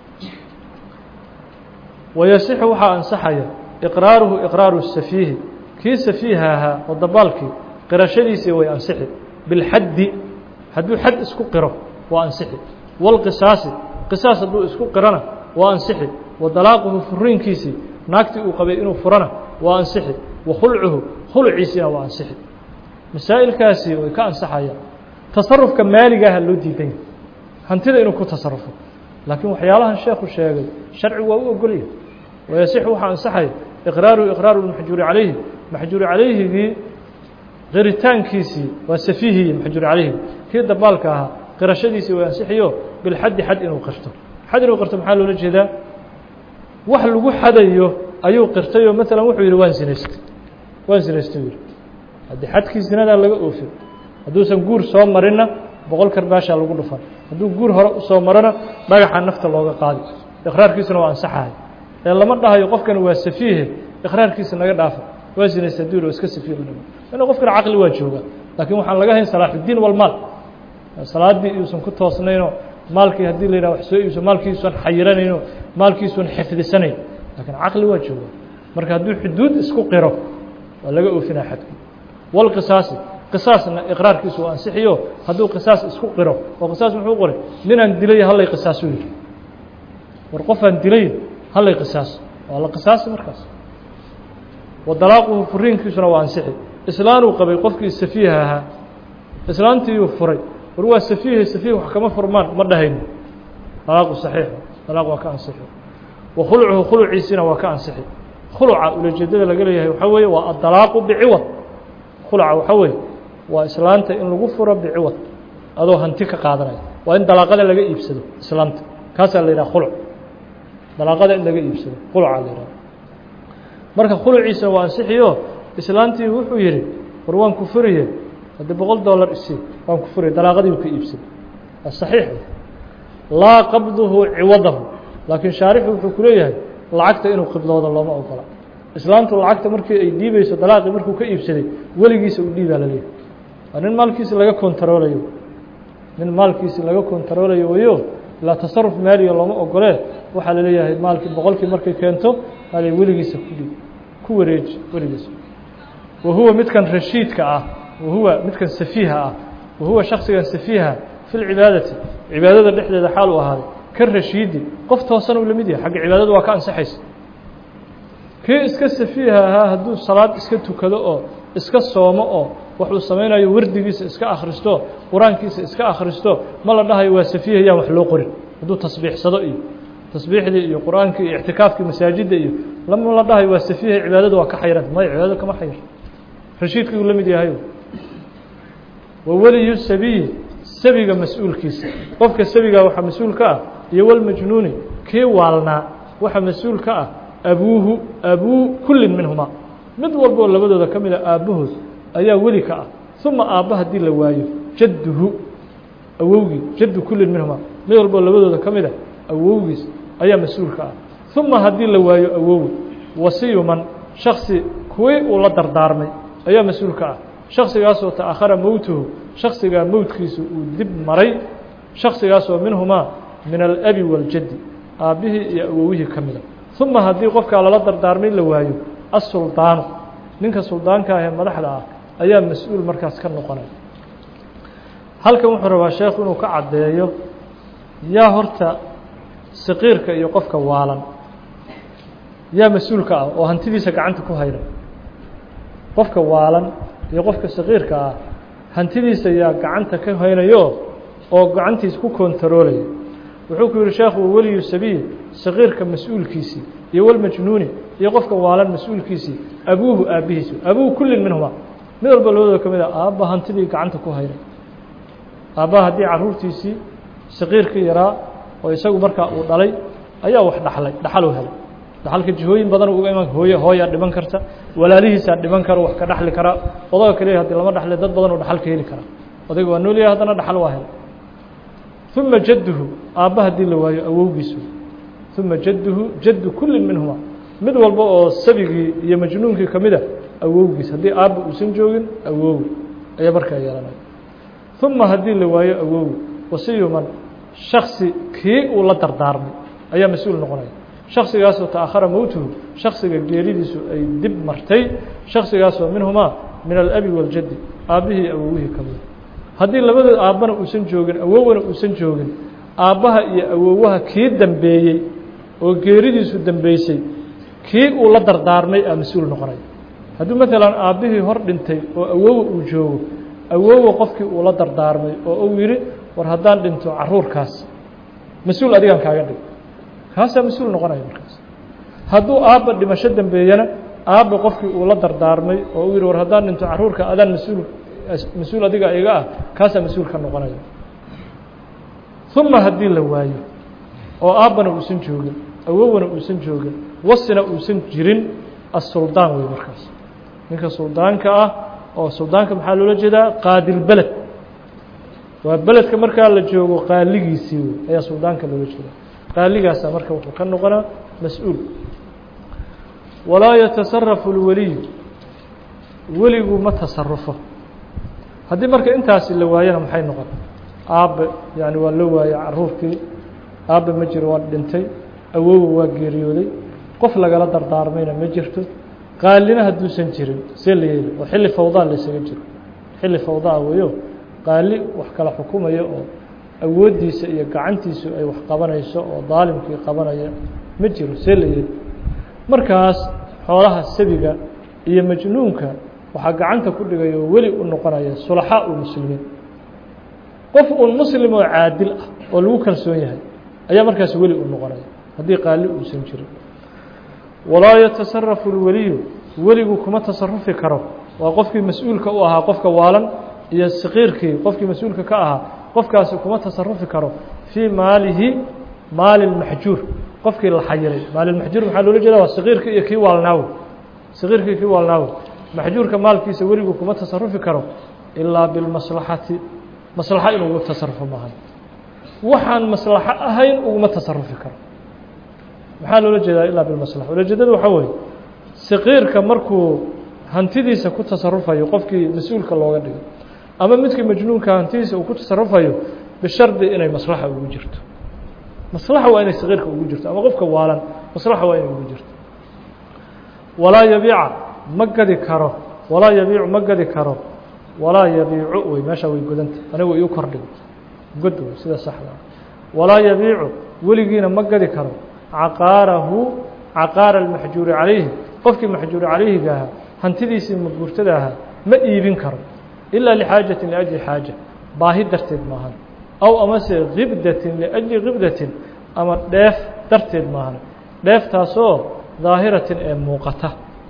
Speaker 1: wayasixu waxaa ansaxaya iqraaruhu iqraaru safiihi kii safiiha ahaa oo dabaalkii qirashadiisii way ansixi bilxaddi hadduu xad isku qiro waa ansixi walqisaasi qisaas hadduu isku qirona waa ansixi wa dalaaquhu furiinkiisii naagtii uu qabay inuu furana waa ansixi wa khulcuhu khulciisiina waa ansixi masaa'ilkaasi way ka ansaxayaan tasarufka maaligaaha loo diidan yahay hantida inuu ku tasarufo laakiin waxyaalahan sheekhu sheegay sharcigu waa u ogolyahay wayasixu waxaa ansaxaya iqraaruhu iqraaru maxjuuri calayhi maxjuuri calayhigii qiritaankiisii waa safiihii maxjuuri calayhi kii dabaalka ahaa qirashadiisii way ansixiyo bilxaddi xad inuu qirto xad inuu qirto maxaa loola jeedaa wax lagu xadayo ayuu qirtayoo maalan wuxuu yidhi waan sinaystay waan sinaystay yidhi haddii xadkii sinadaa laga oofin hadduusan guur soo marinna boqol karbaashaa lagu dhufan hadduu guur hore usoo marona dhagaxa nafta looga qaadi iqraarkiisuna waa ansaxahay ee lama dhahayo qofkani waa safiihe iqraarkiisa naga dhaafa waa sinaysta duur oo iska safiih u dhimo ina qofkana caqli waa joogaa laakiin waxaan laga hayn salaaxuddiin walmaal salaaddii iuusan ku toosnaynoo maalkii haddii la yidhah wax soo iibso maalkiisuan xayiranayno maalkiisuan xifdisanayn laakiin caqli waa joogaa marka hadduu xuduud isku qiro waa laga oofinaa xadkii walqisaasi qisaasna iqraarkiisu waa ansixiyo hadduu qisaas isku qiro oo qisaas muxuu qoray ninaan dilay hallay qisaasu yidhi war qofaan dilay hallay qisaas waa la qisaasi markaas wa dalaaquhu furiinkiisuna waa ansixi islaanuu qabay qofkii safiiha ahaa islaantiiyuu furay war waa safiihe safiih wax kama furmaan ma dhahayno dalaaqu saxiixu dalaaq waa ka ansixi wa khulcuhu khuluciisina waa ka ansixi khuluca ulajeedada laga leeyahay waxaa weeye waa addalaaqu biciwad khuluca waxaa weeye waa islaanta in lagu furo biciwad adoo hanti ka qaadanaya waa in dalaaqada laga iibsado islaanta kaasaa la yidhaha khuluc dalaaqada in laga iibsado khuluca la yidhaha marka khuluciisana waa ansixiyo islaantii wuxuu yidhi war waan ku furiye haddii boqol dollar isii waan ku furay dalaaqadii uu ka iibsaday waa saxiix laa qabduhu ciwadahu laakiin shaarixu wuxuu ku leeyahay lacagta inuu qibdoodo looma ogola islaamtu lacagta markii ay dhiibayso dalaaqii markuu ka iibsaday weligiisa uu dhiibaa la leeyahay waa nin maalkiisi laga kontaroolayo nin maalkiisi laga kontaroolayo wayo ilaa tasaruf maaliya looma ogolee waxaa la leeyahay maalkii boqolkii markay keento maali weligiisa ku dhiib ku wareeji weligiisa wa huwa midkan rashiidka ah wa huwa midkan safiiha ah wa huwa shaksigan safiiha fi lcibaadati cibaadada dhexdeeda xaal uu ahaaday ka rashiidi qof toosan uu la mid yahay xagga cibaadada waa ka ansaxaysa kii iska safiiha ahaa hadduu salaad iska tukado oo iska soomo oo waxuu samaynayo wardigiisa iska akhristo qur-aankiisa iska akhristo ma la dhahayo waa safiiha yaan wax loo qorin hadduu tasbiixsado iyo tasbiixdii iyo qur-aankii iyo ictikaafkii masaajidda iyo lama la dhahayo waa safiiha cibaadada waa ka xayranta maya cibaadada kama xayr rashiidkii uu la mid yahayo wa weliyu sabiyi sabiga mas-uulkiisa qofka sabigaa waxaa mas-uul ka ah iyo walmajnuuni kii waalnaa waxaa mas-uul ka ah abuuhu abuu kullin minhuma mid walba oo labadooda ka mid a aabbahood ayaa weli ka ah uma aabba haddii la waayo jadduhu awowgii jaddu kullin minhuma mid walba oo labadooda ka mid a awowgiis ayaa mas-uul ka ah uma haddii la waayo awowi wasiyuman shaksi kuwii uu la dardaarmay ayaa mas-uul ka ah shaksigaasoo ta'akhara mowtuhu shaksigaa mowtkiisu uu dib maray shaksigaasoo minhumaa min alabi waaljaddi aabbihii iyo awowihii ka mida uma haddii qofkaa lala dardaarmay la waayo asuldaanu ninka suldaanka ah ee madaxda ah ayaa mas-uul markaas ka noqonay halkan wuxuu rabaa sheekhu inuu ka caddeeyo yaa horta saqiirka iyo qofka waalan yaa mas-uulka ah oo hantidiisa gacanta ku hayna qofka waalan iyo qofka saqiirka ah hantidiisa yaa gacanta ka haynayo oo gacantiisa ku kontaroolaya wuxuu ku yihi sheekhu weliyu sabiil saqiirka mas-uulkiisii iyo walmajnuuni iyo qofka waalan mas-uulkiisii abuuhu aabbihiisu abuuhu kullin minhuma mid walba labadooda ka mid a aabba hantidii gacanta ku hayna aabbaha haddii caruurtiisii saqiirkii yaraa oo isagu markaa uu dhalay ayaa wax dhaxlay dhaxaluu helay dhaxalka jihooyin badan uga iman hooye hooyaa dhiman karta walaalihiisaa dhiman kara wax ka dhaxli karaa odaga kaliya hadii lama dhaxle dad badan oo dhaxal ka heli karaa odayga waa noolyahay haddana dhaxal waa helay uma jadduhu aabba haddii la waayo awowgiisu uma jadduhu jaddu kullin minhuma mid walba oo sabigii iyo majnuunkii ka mid a awowgiis haddii aabba uusan joogin awowi ayaa markaa yeelanaya uma haddii la waayo awowi wasiyuman shaksi kii uu la dardaarmay ayaa mas-uul noqonaya shaksigaasoo ta'akhara mowtuhu shaksiga geeridiisu ay dib martay shaksigaasoo minhumaa min alabi waaljaddi aabbihii awowihii ka mida haddii labadood aabbana uusan joogin awowana uusan joogin aabbaha iyo awowaha kii dambeeyey oo geeridiisu dambeysay kii uu la dardaarmay aa mas-uul noqonaya hadduu maalan aabbihii hor dhintay oo awowa uu joogo awowa qofkii uu la dardaarmay oo uu yidhi war haddaan dhinto caruurkaas mas-uul adigaan kaaga dhig kaasaa mas-uul noqonaya markaas hadduu aabba dhimasho dambeeyana aabba qofkii uu la dardaarmay oo uu yidhi war haddaan dhinto caruurka adaan mas-uul mas-uul adiga iga ah kaasaa mas-uul ka noqonaya uma haddii la waayo oo aabbana uusan joogin awowana uusan joogin wasina uusan jirin assuldaan wey markaas ninka suldaanka ah oo suldaanka maxaa loola jeedaa qaadilbeled waa beledka markaa la joogo qaaligiisii wey ayaa suldaanka loola jeedaa qaaligaasa marka wuxuu ka noqonaa mas-uul walaa yatasarafu اlweliyu weligu ma tasarufo haddii marka intaasi la waayana maxay noqon aabbe yani waa la waayey caruurkii aabbe ma jiro waa dhintay awowa waa geeriyooday qof lagala dardaarmayna ma jirto qaalina hadduusan jirin see la yeeli oo xilli fawdaa laysaga jiro xilli fawdaa weyo qaali wax kala xukumaya oo awooddiisa iyo gacantiisu ay wax qabanayso oo daalimkii qabanaya ma jiro see la yeeli markaas xoolaha sabiga iyo majnuunka waxaa gacanta ku dhigaya oo weli u noqonaya sulaxaa u muslimiin qof uun muslim oo caadil ah oo lagu kalsoon yahay ayaa markaas weli u noqonaya haddii qaali uusan jirin walaa yatasarafu اlweliyu weligu kuma tasarufi karo waa qofkii mas-uulka u ahaa qofka waalan iyo saqiirkii qofkii mas-uulka ka ahaa qofkaasi kuma tasarufi karo fii maalihi maali اlmaxjuur qofkii la xayiray maalilmaxjuur maxaa loola jeeda waa saqiirkii iyo kii waalnaawe saqiirkii kii waalnaawe maxjuurka maalkiisa weligu kuma tasarufi karo ilaa bilmaslaxati maslaxa inuu ugu tasarufo maahan waxaan maslaxo ahayn uguma tasarufi karo maxaa loola jeedaa ilaa bilmaslaxa ulajeedada waxaa weeye saqiirka markuu hantidiisa ku tasarufayo qofkii mas-uulka looga dhigo ama midkii majnuunka hantidiisa uu ku tasarufayo bishardi inay maslaxa ugu jirto maslaxa waa inay saqiirka ugu jirto ama qofka waalan maslaxa waa inay ugu jirto walaa yabiica ma gadi karo walaa yabiicu ma gadi karo walaa yabiicu wey meeshaa way godanta anigu iu kordhigo god wey sida saxda walaa yabiicu weligiina ma gadi karo caqaarahu caqaara almaxjuuri calayhi qofkii maxjuuri calayhiga ahaa hantidiisii maguurtada ahaa ma iibin karo ilaa lixaajatin liajli xaaja baahi darteed maahan aw amase kibdatin liajli kibdatin ama dheef darteed maahan dheeftaasoo daahiratin ee muuqata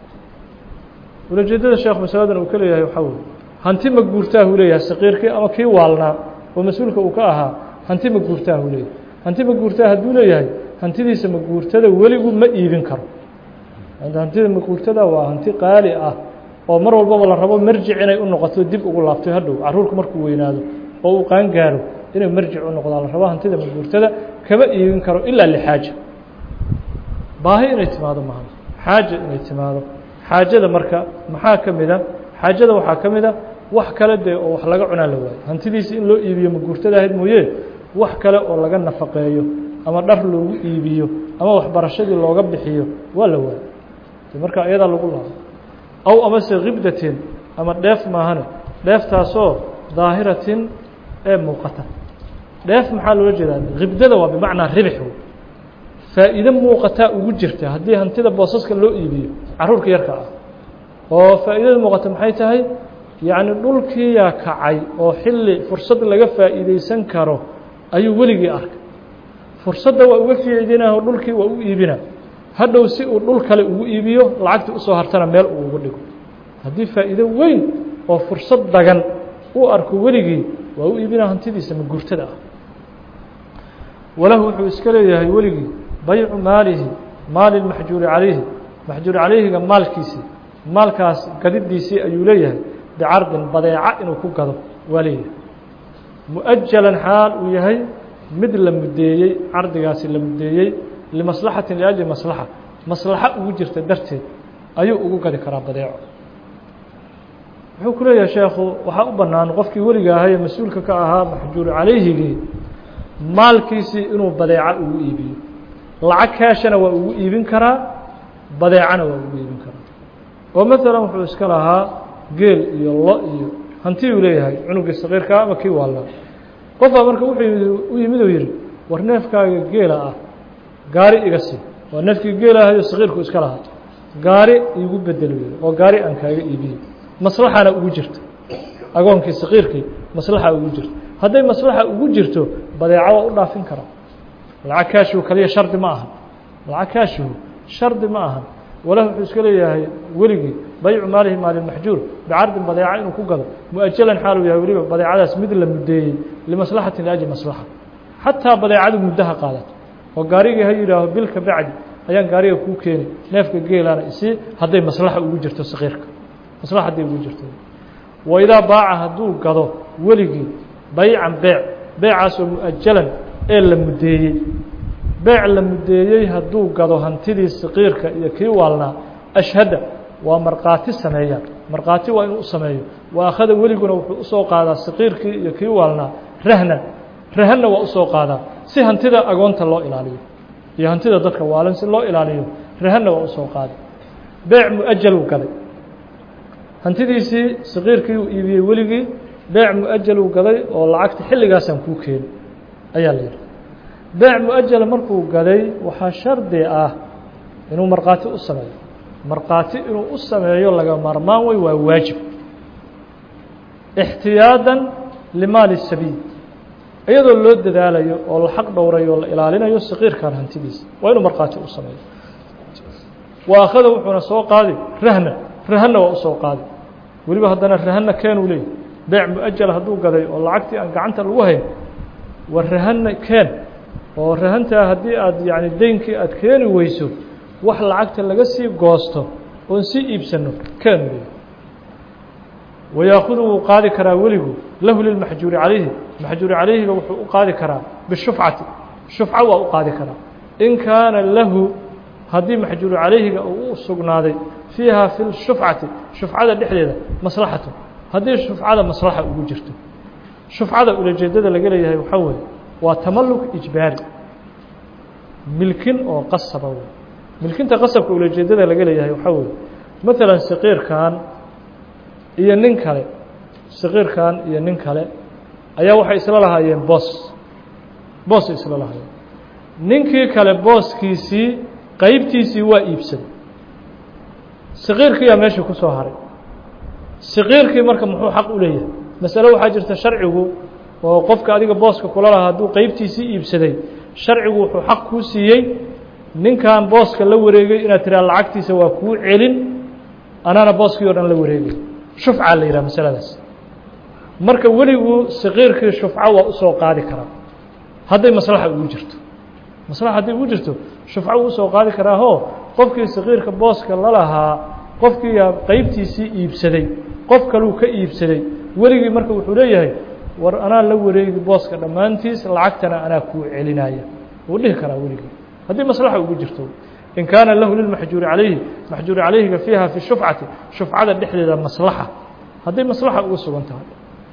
Speaker 1: ulajeedada sheekh masaladan uu ka leeyahay waxaa weye hanti maguurtaahuu leeyahay saqiirkii ama kii waalnaa oo mas-uulka uu ka ahaa hanti maguurtaahuu leeyahay hanti maguurtaa hadduu leeyahay hantidiisa maguurtada weligu ma iibin karo hantida maguurtada waa hanti qaali ah oo mar walbaba la rabo marjic inay u noqoto dib ugu laabto hadhow caruurku markuu weynaado oo uu qaan gaaro inay marjic u noqdaan la rabo hantida maguurtada kama iibin karo ilaa lixaaja baahi inay timaado maaha xaaja inay timaado xaajada marka maxaa ka mid a xaajada waxaa ka mid a wax kale dee oo wax laga cunaa la waayo hantidiisi in loo iibiyo maguurtada ahayd mooye wax kale oo laga nafaqeeyo ama dhar loogu iibiyo ama waxbarashadii looga bixiyo waa la waayo marka iyadaa lagu laabo aw amase kibdatin ama dheef maahane dheeftaasoo daahiratin ee muuqata dheef maxaa loola jeedaa kibdada waa bimacnaa ribix faa'iide muuqataa ugu jirta haddii hantida boosaska loo iibiyo caruurka yarka ah oo faa'iidada muuqata maxay tahay yacni dhulkiiyaa kacay oo xilli fursad laga faa'iideysan karo ayuu weligii arkay fursadda waa uga fiicidinah oo dhulkii waa u iibina hadhow si uu dhul kale ugu iibiyo lacagta usoo hartana meel uu uga dhigo haddii faa'iido weyn oo fursad dagan uu arko weligii waa u iibina hantidiisa maguurtada ah walahu wuxuu iska leeyahay weligii baycu maalihi maali maxjuuri calayhi maxjuuri calayhiga maalkiisii maalkaas gadidiisii ayuu leeyahay bicardin badeeca inuu ku gado waa leeyahay mu-ajalan xaal uu yahay mid la muddeeyey cardigaasi la muddeeyey limaslaxatin liajli maslaxa maslaxo ugu jirta darteed ayuu ugu gadi karaa badeeco wuxuu ku leeyahay sheekhu waxaa u bannaan qofkii weliga ahaye mas-uulka ka ahaa maxjuuri calayhigii maalkiisii inuu badeeco ugu iibiyo lacag kaashana waa ugu iibin karaa badeecana waa ugu iibin karaa oo maalan wuxuu iska lahaa geel iyo lo iyo hanti uu leeyahay cunugii saqiirkaa ama kii waalnaa qofbaa marka wuxuu u yimid oo yidhi war neefkaaga geela ah gaari iga sii waa neefkii geelahayo saqiirku iska lahaa gaari iigu bedel wey oo gaari aan kaaga iibiyey maslaxana ugu jirto agoonkii saqiirkii maslaxa ugu jirto hadday maslaxa ugu jirto badeeco waa u dhaafin karaa lacag kaashihu kaliya shardi ma aha lacag kaashihu shardi ma aha walah wuxuu iska leeyahay weligii baycu maalihi maalilmaxjuur bicardin badeeca inuu ku gado mu-ajalan xaaluu yahay weliba badeecadaas mid la muddeeyey limaslaxatin liajli maslaxa xataa badeecadu muddaha qaadato oo gaarigii ha yidhaaho bilka bacdi ayaan gaariga kuu keeni neefka geelaana isii hadday maslaxa ugu jirto saqiirka maslaxa hadday ugu jirto waidaa baaca hadduu gado weligii baycan beec beecaasoo mu-ajalan ee la muddeeyey beec la muddeeyey hadduu gado hantidii saqiirka iyo kii waalnaa ashhada waa markhaati sameeyaan markhaati waa inuu u sameeyo wa akhada weliguna wuxuu usoo qaadaa saqiirkii iyo kii waalnaa rahnan rahanna waa usoo qaadaa si hantida agoonta loo ilaaliyo iyo hantida dadka waalan si loo ilaaliyo rahanna waa usoo qaaday beec mu-ajaluu gaday hantidiisii saqiirkii uu iibiyey weligii beec mu-ajaluu gaday oo lacagta xilligaasaan kuu keeni ayaa la yidhi beec mu-ajala markuu gaday waxaa shardi ah inuu markhaati u sameeyo markhaati inuu u sameeyo laga maarmaan wey waa waajib ixtiyaadan limaali sabiil iyadoo loo dadaalayo oo la xaq dhowrayo oo la ilaalinayo saqiirkan hantidiisa waa inuu markhaati u sameeyo wa akhada wuxuuna soo qaadi rahna rahanna waa usoo qaadi weliba haddana rahanna keenuu leeyay beec mu-ajala hadduu gaday oo lacagtii aan gacanta lagu hayn war rahanna keen oo rahantaa haddii aad yacni deynkii aad keeni weyso wax lacagta laga sii goosto oon sii iibsano keenu leeyay wayaakudu wuu qaadi karaa weligu lahu lilmaxjuuri calayhi maxjuuri calayhiga wuxuu u qaadi karaa bishufcati shufco waa u qaadi karaa in kaana lahu haddii maxjuuru calayhiga uu u sugnaaday fiiha fi shufcati shufcada dhexdeeda maslaxatu haddii shufcada maslaxa ugu jirto shufcada ulajeedada laga leeyahay waxaa weeye waa tamalluk ijbaari milkin oo qasaba wey milkinta qasabka ulajeedada laga leeyahay waxaa weeye maalan saqiirkan iyo nin kale saqiirkan iyo nin kale ayaa waxay isla lahaayeen boos boosay isla lahaayeen ninkii kale booskiisii qeybtiisii waa iibsaday saqiirkiiyaa meeshii ku soo haray saqiirkii marka muxuu xaq u leeyahay masale waxaa jirta sharcigu oo qofka adiga booska kula lahaa hadduu qeybtiisii iibsaday sharcigu wuxuu xaq kuu siiyey ninkan booska la wareegay inaad tiraa lacagtiisa waa kuu celin anaana booskii o dhan la wareegay shufca la yidhaha masaladaas marka weligu saqiirkii shufco waa usoo qaadi karaa hadday maslaxa ugu jirto maslaxa hadday ugu jirto shufco wuu usoo qaadi karaahoo qofkii saqiirka booska la lahaa qofkii qeybtiisii iibsaday qof kaluu ka iibsaday weligii marka wuxuu leeyahay war anaa la wareegi booska dhammaantiis lacagtana anaa kuu celinaya wuu dhihi karaa weligii haddii maslaxa ugu jirto in kaana lahu lilmaxjuuri calayhi maxjuuri calayhiga fiiha fi shufcati shufcada dhexdeeda maslaxa hadday maslaxa ugu sugan tahay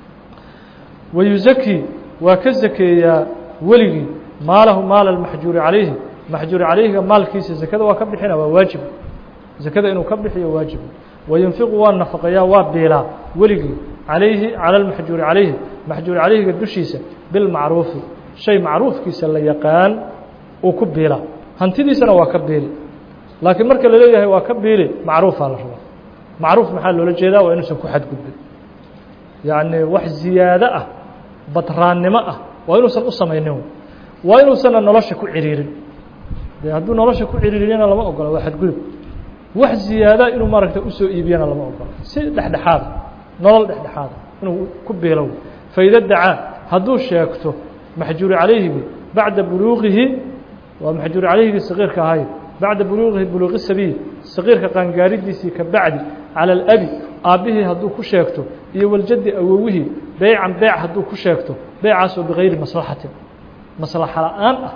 Speaker 1: wayuzaki waa ka zakeeyaa weligii maalahu maala lmaxjuuri calayhi maxjuuri calayhiga maalkiisa zakada waa ka bixina waa waajib zakada inuu ka bixiyo waajibu wayunfiqu waa nafaqayaa waa biilaa weligii calayhi cala lmaxjuuri calayhi maxjuuri calayhiga dushiisa bilmacruufi shay macruufkiisa la yaqaan uu ku biilaa hantidiisana waa ka biili laakiin marka la leeyahay waa ka biili macruufaa la rabaa macruuf maxaa loola jeedaa waa inuusan ku xadgudbin yacni wax ziyaado ah badraannimo ah waa inuusan u samaynin waa inuusanna nolosha ku ciriirin de hadduu nolosha ku ciriiriyana lama ogola waa xadgudub wax ziyaada inuu maaragta usoo iibiyana lama ogola si dhexdhexaada nolol dhexdhexaada inuu ku biilow faida dacaa hadduu sheegto maxjuuri calayhigi bacda buluuqihi waa maxjuuri calayhigii saqiirka ahay bacda buluuqihi buluuqi sabiil saqiirka qaangaaridiisii ka bacdi cala alabi aabbihii hadduu ku sheegto iyo waljaddi awowihii beycan beyc hadduu ku sheegto beycaasoo bigayri maslaxatin maslaxa la-aan ah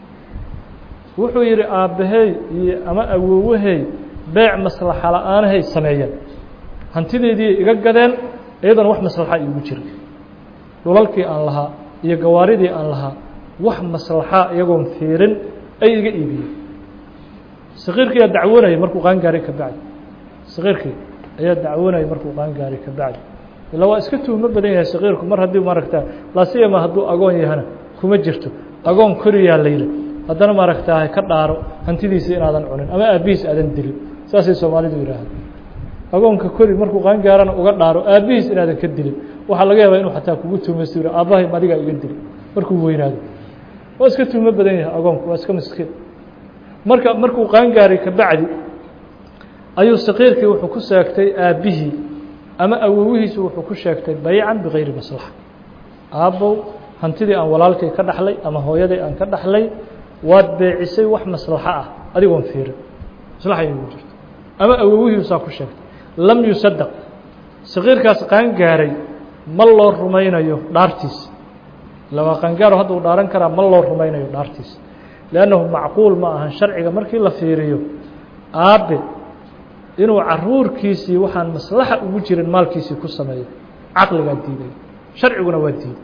Speaker 1: wuxuu yidhi aabbahay iyo ama awowahey beyc maslaxa la-aanahay sameeyeen hantideedii iga gadeen iyadoona wax maslaxa iigu jira dhulalkii aan lahaa iyo gawaaridii aan lahaa wax maslaxa iyagoon fiirin ay iga iibiyeen saqiirkii ayaa dacwoonayay markuu qaangaaray ka bacdi saqiirkii ayaa dacwoonayay markuu qaangaaray ka bacdi ilaa waa iska tuhmo badan yahay saqiirku mar haddii maaragtaa laasiyama hadduu agoon yahana kuma jirto agoon koriyaa layla haddana maaragtaa ka dhaaro hantidiisa inaadan cunin ama aabbihiis aadan dilin saasay soomaalidu yidhaahda agoonka kori markuu qaangaarana uga dhaaro aabbihiis inaadan ka dilin waxaa laga yaabaa inuu xataa kugu tuhmaysto yidhi aabbahay adigaa iga dili markuu weynaado waa iska tuhmo badan yahay agoonku waa iska miskiin marka markuu qaangaaray ka bacdi ayuu saqiirkii wuxuu ku sheegtay aabbihii ama awowihiisu wuxuu ku sheegtay baycan bigayri maslaxa aabbow hantidii aan walaalkay ka dhaxlay ama hooyaday aan ka dhaxlay waad beecisay wax maslaxo ah adigoon fiirin maslaxa inugu jirto ama awowihiisaa ku sheegtay lam yusadaq saqiirkaas qaangaaray ma loo rumaynayo dhaartiisa lawaa qaangaaro hadda uu dhaaran karaa ma loo rumaynayo dhaartiisa liannahu macquul ma ahan sharciga markii la fiiriyo aabbe inuu caruurkiisii waxaan maslaxa ugu jirin maalkiisii ku sameeyo caqligaa diiday sharciguna waa diiday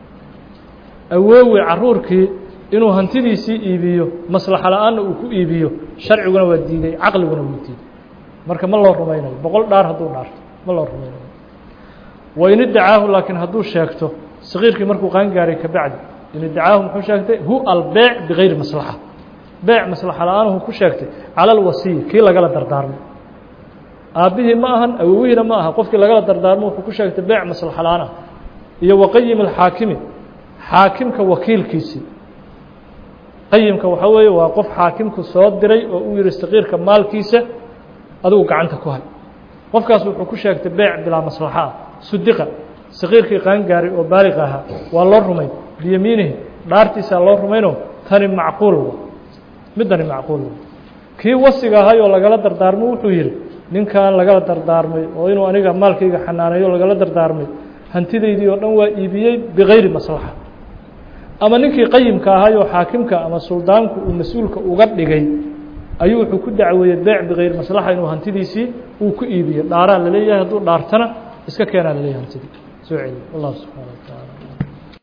Speaker 1: awoowe caruurkii inuu hantidiisii iibiyo maslaxa la-aanna uu ku iibiyo sharciguna waa diiday caqliguna wuu diiday marka ma loo rumaynayo boqol dhaar hadduu dhaarto ma loo rumaynayo wain idacaahu laakiin hadduu sheegto saqiirkii markuu qaangaaray ka bacdi in idacaahu muxuu sheegtay hu albeec bigayri maslaxa beec maslaxa la-aanuhu ku sheegtay cala alwasiy kii lagala dardaarmay aabbihii ma ahan awowihiina ma aha qofkii lagala dardaarmo wuxuu ku sheegtay beec maslaxa la-aan ah iyo waqayim alxaakimi xaakimka wakiilkiisii qayimka waxaa weeye waa qof xaakimku soo diray oo uu yihi saqiirka maalkiisa adigu gacanta ku hay qofkaas wuxuu ku sheegtay beec bilaa maslaxa ah sudiqa saqiirkii qaangaaray oo baaliq ahaa waa loo rumayn biyamiinihi dhaartiisaa loo rumaynoo tani macquul wa middani macquul wa kii wasiga ahay oo lagala dardaarmo wuxuu yidhi ninkan lagala dardaarmay oo inuu aniga maalkayga xanaaneeyo lagala dardaarmay hantidaydii oo dhan waa iibiyey bigayri maslaxa ama ninkii qayimka ahay oo xaakimka ama suldaanku uu mas-uulka uga dhigay ayuu wuxuu ku dacweeyey beec bigayri maslaxa inuu hantidiisii uu ku iibiyo dhaaraa laleeyahay hadduu dhaartana iska keenaa laleeyahay hantidii soo celiy wallahu subxana wa taala